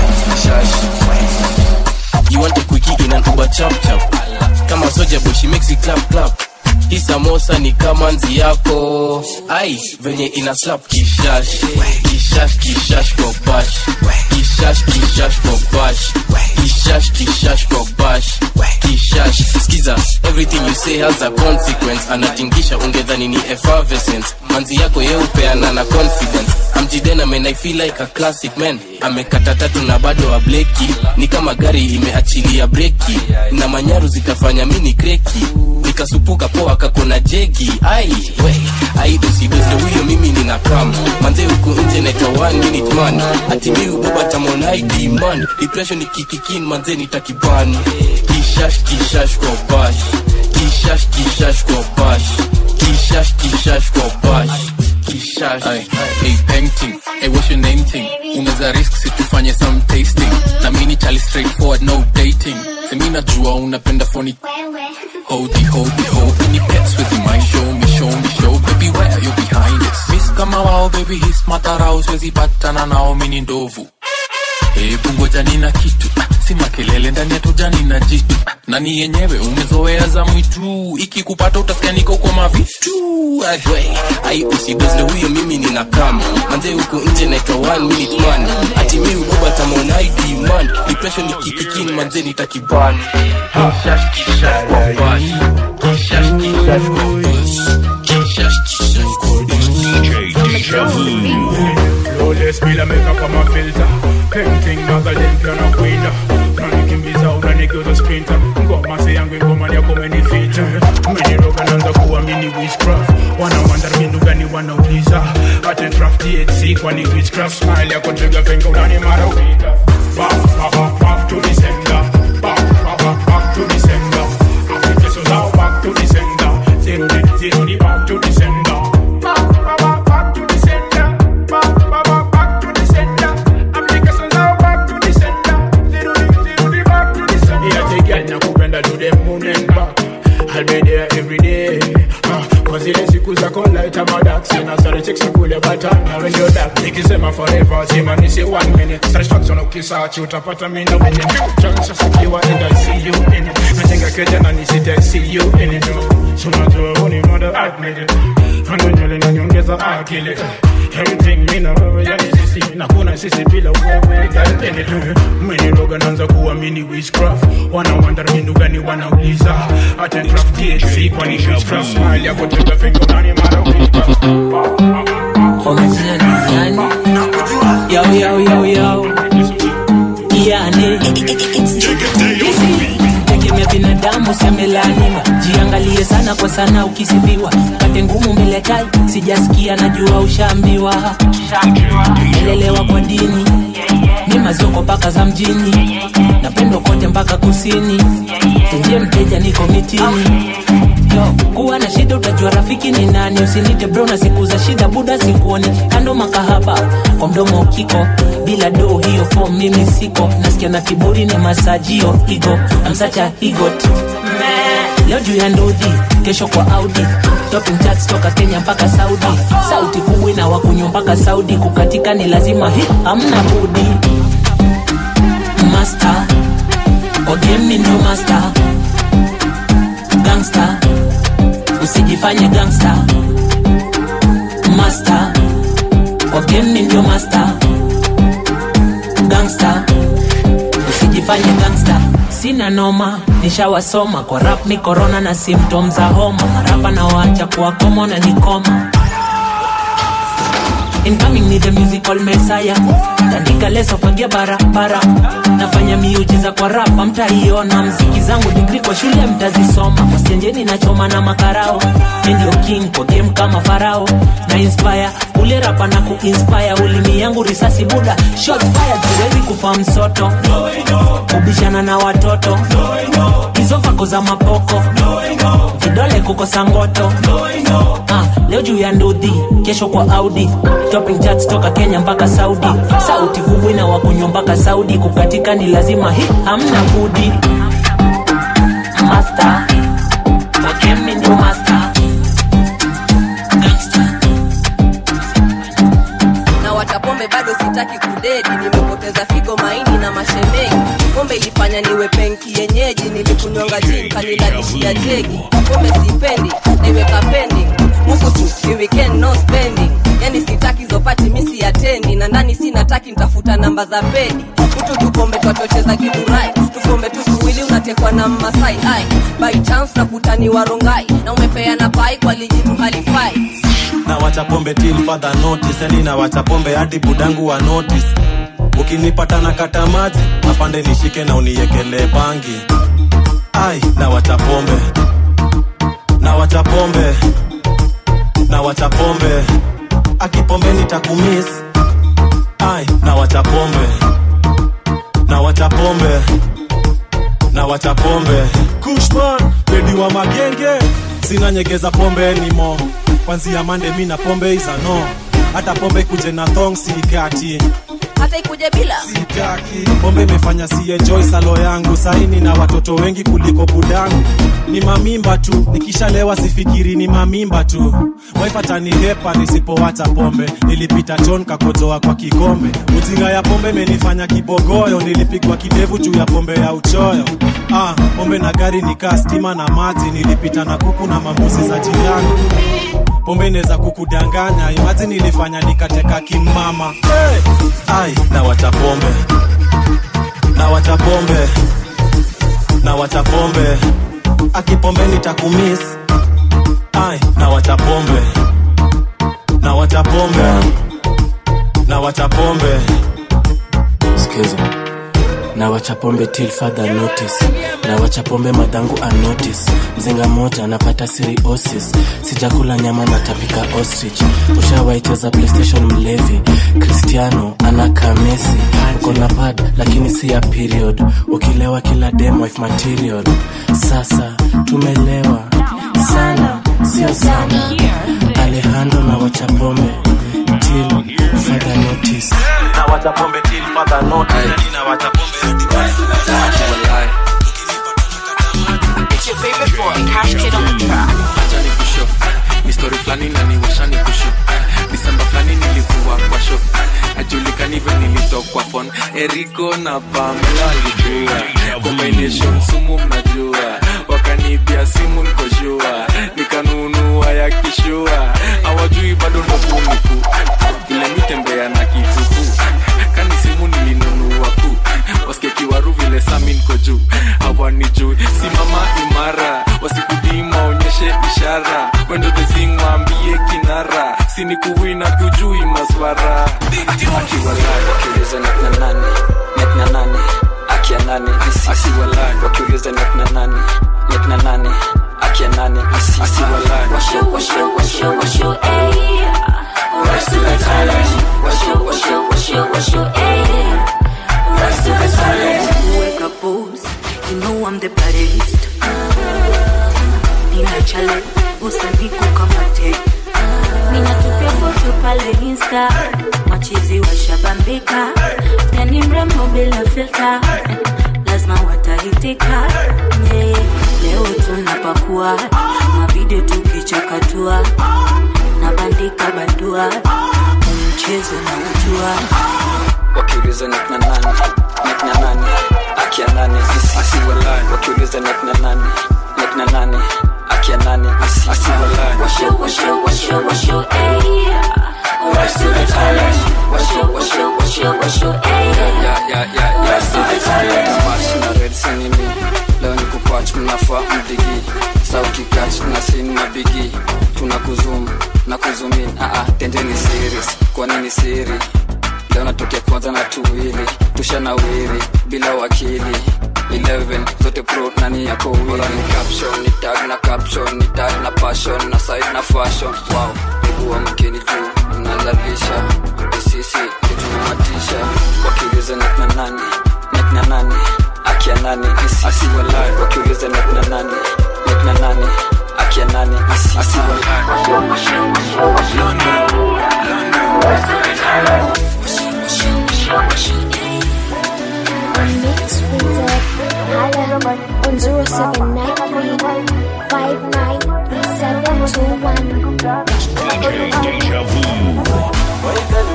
You want a quickie in an Uber chap chap Kama soja boy she makes it clap clap Hii samosa ni kama nzi yako ai venye ina slap kishash kishash kishash kwa bash kishash kishash kwa bash kishash kishash kwa bash kishash skiza everything you say has a consequence anatingisha ungedhani ni effervescence manzi yako yeupeana na confidence amjidena man i feel like a classic man amekata tatu na bado ableki ni kama gari imeachilia breki na manyaru zitafanya mini kreki nikasupuka poa kakona jegi ai we ai usidoze huyo mimi nina kam manze huku nje naitwa one minute man ati mi ubaba tamon id man depression ikikikin manze nitakiban kishash kishash kwa bash kishash kishash kwa bash kishash kishash kwa bash kishash hey painting hey what's your name thing unaweza risk situfanye some tasting na mini chali straightforward no dating semi najua unapenda phony Hodi, hodi, hodi, ni pets with my show me, show me, show baby where you behind it Miss kama wao baby his matarao siwezi patana nao mini ndovu hebu ngoja nina kitu ah, si makelele ndani ya tujani na jitu nani yenyewe umezoea za mwitu ikikupata utasikia niko kwa mavitu Ai, we, ai usidozle huyo mimi nina kama manze huko nje naitwa one minute man ati mi uboba tamonai demand depression ikikikin manze nitakibani kishash kishash kwa bash kishash kishash kwa bash kishash kishash kwa Flawless bila makeup kama filter Painting magazine piano kwinda Unanikimbiza unanigeuza sprinter Ngoma si yangu ngoma yako umenificha Umeniroga naanza kuamini witchcraft Wana wonder mbinu gani wanauliza Hata draft THC kwani witchcraft Smile yako trigger finger unani mara wita Back, back, back, back to the sender Back, back, back, back to the sender Applications now back to the sender Zero the, zero the back to the sender Back, back, back, back to the sender Back, back, back, back to the sender Applications now back to the sender Zero the, zero the back to the sender Yeah, take girl nakupenda to the moon and back I'll be there every day uh, Cause ile siku zako light ama dark Sina sare chicks nikule batana when you're dark Nikisema forever sema nisi one minute Satisfaction ukisearch utapata mimi na wenye Chance sikiwa and I see you in it Najenga keja na nisite see you in it So najua uni mother admit it Hando nywele na nyongeza akili Everything mina wewe yani sisi Na kuna sisi bila wewe girl in it Umeniroga naanza kuamini witchcraft Wana wonder mbinu gani wanauliza Hata draft THC kwani witchcraft Smile yako trigger finger unani mara Yo, yo, yo, yo. Yani. tegemea binadamu semelaniwa jiangalie sana kwa sana ukisifiwa kate ngumu mbele tai sijasikia najua ushaambiwa melelewa kwa dini ni mazoko mpaka za mjini napendwa kote mpaka kusini tenjie mteja niko mitini Yo, kuwa na shida utajua rafiki ni nani usinite bro na siku za shida buda sikuoni kando makahaba kwa mdomo ukiko bila do hiyo fom mimi siko nasikia na kiburi ni masajio igo amsacha higot leo juu ya ndudhi kesho kwa audi topping charts toka kenya mpaka saudi sauti kubwa na wakunywa mpaka saudi kukatika ni lazima hi hamna budi master kwa game mi ndo master gangster usijifanye gangster master kwa game mi ndio master gangster usijifanye gangster sina noma nishawasoma kwa rap ni corona na symptom za homa marapa na waacha kuwa komo na nikoma incoming ni the musical messiah tandika leso fagia barabara nafanya miujiza kwa rapa mtaiona mziki zangu digri kwa shule mtazisoma kwa stenjeni nachoma na makarao Mi ndio king kwa game kama farao na inspire ule rapa na kuinspire ulimi yangu risasi buda shot fire siwezi kufa msoto kubishana na watoto hizo vako za mapoko vidole kukosa ngoto ah, leo juu ya ndudhi kesho kwa audi topping charts toka kenya mpaka saudi sauti kubwa na wakunywa mpaka saudi kukatika ni lazima hi hamna budi master wakemi ndio master na watapombe bado sitaki kudedi nimepoteza figo maini na mashemeji pombe ilifanya niwe penki yenyeji nilikunywanga jin kanilalishia jegi pombe sipendi naiweka pending huku tu ni weekend no spending yani sitaki zopati misi atendi na ndani sinataki ntafuta namba za pedi mtu tupombe twatocheza kidurai tupombe tu tuwili unatekwa na mmasai ai by chance nakutaniwa rongai na umepeana pai kwa lijitu halifai na wacha pombe till further notice yani na wacha pombe hadi budangu wa notice ukinipata na kata maji afande nishike na uniekelee bangi ai na wacha pombe na wacha pombe na wacha pombe akipombe nitakumis ai na wacha pombe na wacha pombe na wacha pombe kushman bedi wa magenge sina nyegeza pombe nimo kwanzia mande mi na pombe izano hata pombe kuje na thong sikati hata ikuje bila pombe imefanya si enjoy salo yangu saini na watoto wengi kuliko budangu ni mamimba tu nikishalewa sifikiri ni mamimba tu waipatanihepa nisipowacha pombe nilipita ton kakojoa kwa kikombe ujinga ya pombe imenifanya kibogoyo nilipigwa kidevu juu ya pombe ya uchoyo ah, pombe na gari nikaa stima na maji nilipita na kuku na mambuzi za jirani pombe inaweza kukudanganya imaji nilifanya nikateka kimama hey! ai na wacha pombe na wacha pombe na wacha pombe akipombe nitakumis ai na wacha pombe na wacha pombe na wacha pombe Skiza. na wacha pombe till further notice na wacha pombe madhangu anotice mzinga moja anapata siriosis sijakula nyama natapika ostrich ushawaicheza playstation mlevi cristiano anakaa mesi uko na pad lakini si ya period ukilewa kila dem wife material sasa tumelewa sana sio sana alejandro na wacha pombe till further notice na wacha pombe till further notice yani na wacha pombe hadi pale It's your favorite boy, Cash Kid on the track. acha nikusho ni story fulani na niwasha nikusho disemba fulani nilikuwa kwa show ajulikanivyo nilitokwa fon eriko na pamela alijua combination sumu mnajua wakanibia simu nikoshua nikanunua ya kishua hawajui bado ndokuniku vile mitembea na kituku kani simu nilinunua ku waskekiwaru vile sami niko juu hawanijui simama imara wasikudima onyeshe ishara wendo thesing waambie kinara sinikuwina tujui maswara wakiuliza net na nani net na nani akia nani asiwalai wakiuliza net na nani net na nani akia nani asiwalai Washu, washu, washu, washu, ayy. Rise to the challenge. Washu, washu, washu, washu, ayy. Rise to the challenge. Wake up, booze. You know I'm the baddest. Nina challenge, usaniku kama te. Ninatupia foto pale Insta, machizi washabambika, yani mrembo bila filter, lazima watahitika. Yeah. Leo tunapakua mavideo tukichakatua, nabandika bandua, mchezo na ujua wakiuliza net na nani net na nani akia nani asiwalai wakiuliza net na nani net na nani akia nani asiwalai Washu, washu, washu, washu, ayy. Rise to the challenge. Washu, washu, washu, washu, ayy. Rise to the challenge. Mash na red senimi leo ni kupach mnafaa mdigi sauti kach na sin na bigi tuna kuzum na kuzumin aa tendeni series kwa nini siri leo natokea kwanza na tuwili tusha na wiri bila wakili 11 zote pro nani yako wili ni caption ni tag na caption ni tag na passion na side na fashion wow niguwa mkeni juu nalalisha isisi itumatisha wakiuliza net na nani net na nani akia nani asiwalai wakiuliza net na nani net na nani akia nani Mix with the Hala on 0793 DJ Deja Vu.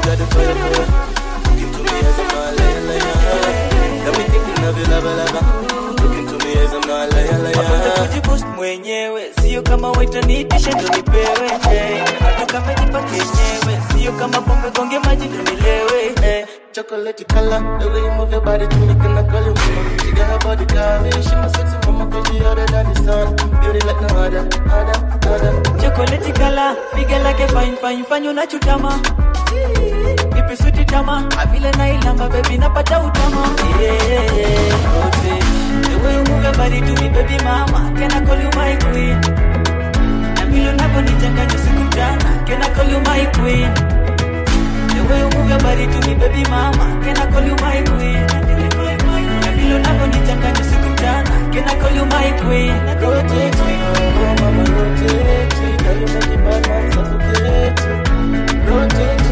Napenda kujipost mwenyewe sio kama waitanitisha ndo nipewe eh. hata kama jipa kenyewe sio kama pombe gonge maji ndo nilewe eh. Chocolate color, the way you move your body to me, can I call you mama? You got her body calling, she my sexy mama, cause she hotter than the sun. Beauty like no other, other, other. chokoleti kala piga lake fine fine fanya unachutama ipi switi tama avile nailamba bebi napata utama yeah, okay. the way you move your body to me baby mama can I call you my queen na vile unavyonichanganya siku mchana can I call you my queen the way you move your body to me baby mama can I call you my queen na vile unavyonichanganya siku mchana can I call you my queen Rotate, oh mama, rotate. Girl, you make the bad man suffocate. Rotate,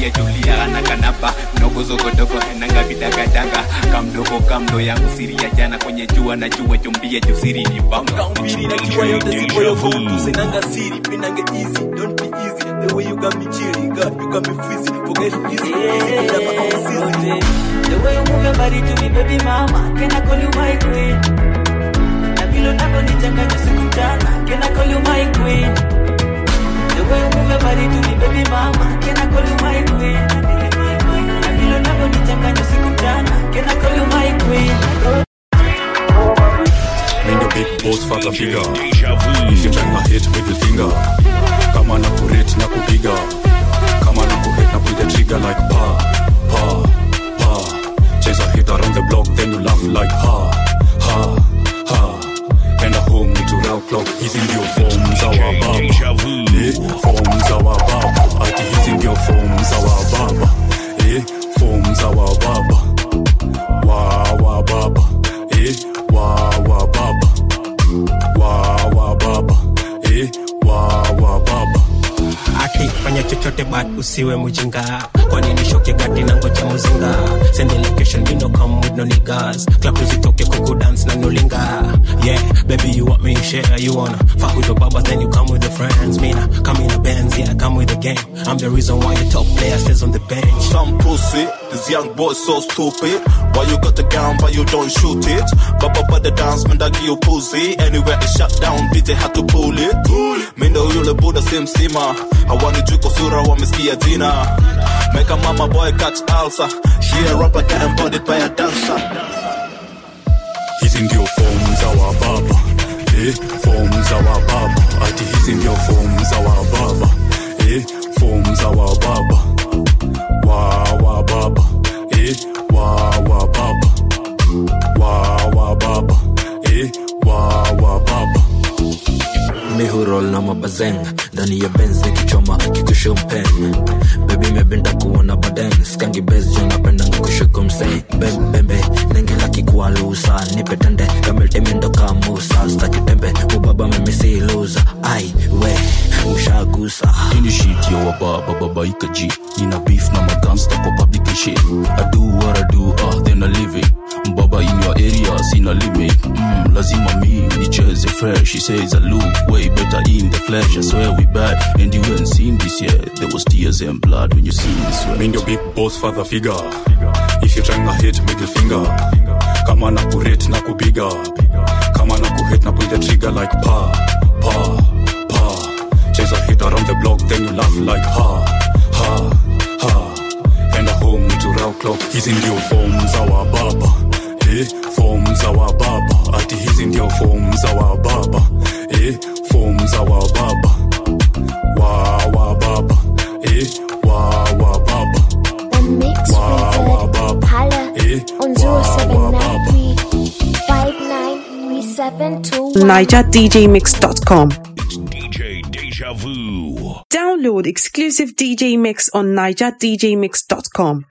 tulia tulia na kanapa mdogo zogodogo henanga vidagadanga kamdogo kamdo yangu siri ya jana kwenye jua na jua jombia jusiri ni bamba mbili na kiwa yote sipo yo vote usinanga siri pinange easy don't be easy the way you got me chilly God you got me freezy forget it easy easy bila ma own season the way you move your body to me baby mama can I call you my queen na vile unavyonichanganya siku mchana can I call you my queen the way you move your body to me baby mama can I call you my queen na vile unavyonichanganya siku mchana can I call you my queen Mind the big boss father figure If you trying to hit with the finger Kama na kurate na kupiga Kama na kuhit na pull the trigger like pa Pa Pa Chase a hit around the block then you laugh like ha Ha Ha Enda home to round clock Hizi ndio form za wa baba Eh, form za wa baba Ati hizi ndio form za wa baba Eh, form za wa baba Wa wa baba Eh, wa wa baba wa wa baba eh, wa wa baba ati fanya chochote but usiwe mujinga kwani nishoke gati na ngoja muzinga send the location me no come with no niggas club tuzitoke kuku dance na nolinga yeah baby you want me share you wanna fuck with your babas then you come with your friends me na come in a Benz yeah come with the gang I'm the reason why the top player stays on the bench Some pussy, this young boy so stupid. Why you got the gun but you don't shoot it? Baba but the dance man that give you pussy. Anywhere it shut down, DJ had to pull it. Mindo yule buda simsima. Hawani juko sura wamesikia jina. Make a mama boy catch ulcer. She a rapper get embodied by a dancer. hizi ndio form za wa baba eh, form za wa baba ati hizi ndio form za wa baba eh, form za wa baba wa wa baba eh, wa wa baba wa wa baba eh, wa wa baba mihurol na mabazeng ndani ya benz nikichoma kikushumpeng bebi mependa kuona baden skangi bes jo napendanga kushuku msei bembembe nengela kikualusa nipetende kametemendo kamusa stakitembe ubaba memisi luza ai we ushagusa ini shit yo wa baba baba ikaji nina beef na magangsta kwa public and shit i do what i do ah then i live it mbaba in your area sina limit mm, lazima mi nicheze fresh she says i look way better in the flesh i swear we bad and you ain't seen this yet there was tears and blood when you seen this way Mind your big boss father figure if you trying to hit middle finger kama na kurate na kubiga kama na kuhit na pull the trigger like pa pa pa chase a hit around the block then you laugh like ha ha ha enda home to round clock hizi ndio form za wa baba eh, form za wa baba ati hizi ndio form za wa baba eh, form za wa baba wa wa baba eh, wa wa baba Ein Mix Wizard. Halle und so 793 593721. NigerDJMix.com. DJ Deja Vu. Download exclusive DJ Mix on NigerDJMix.com.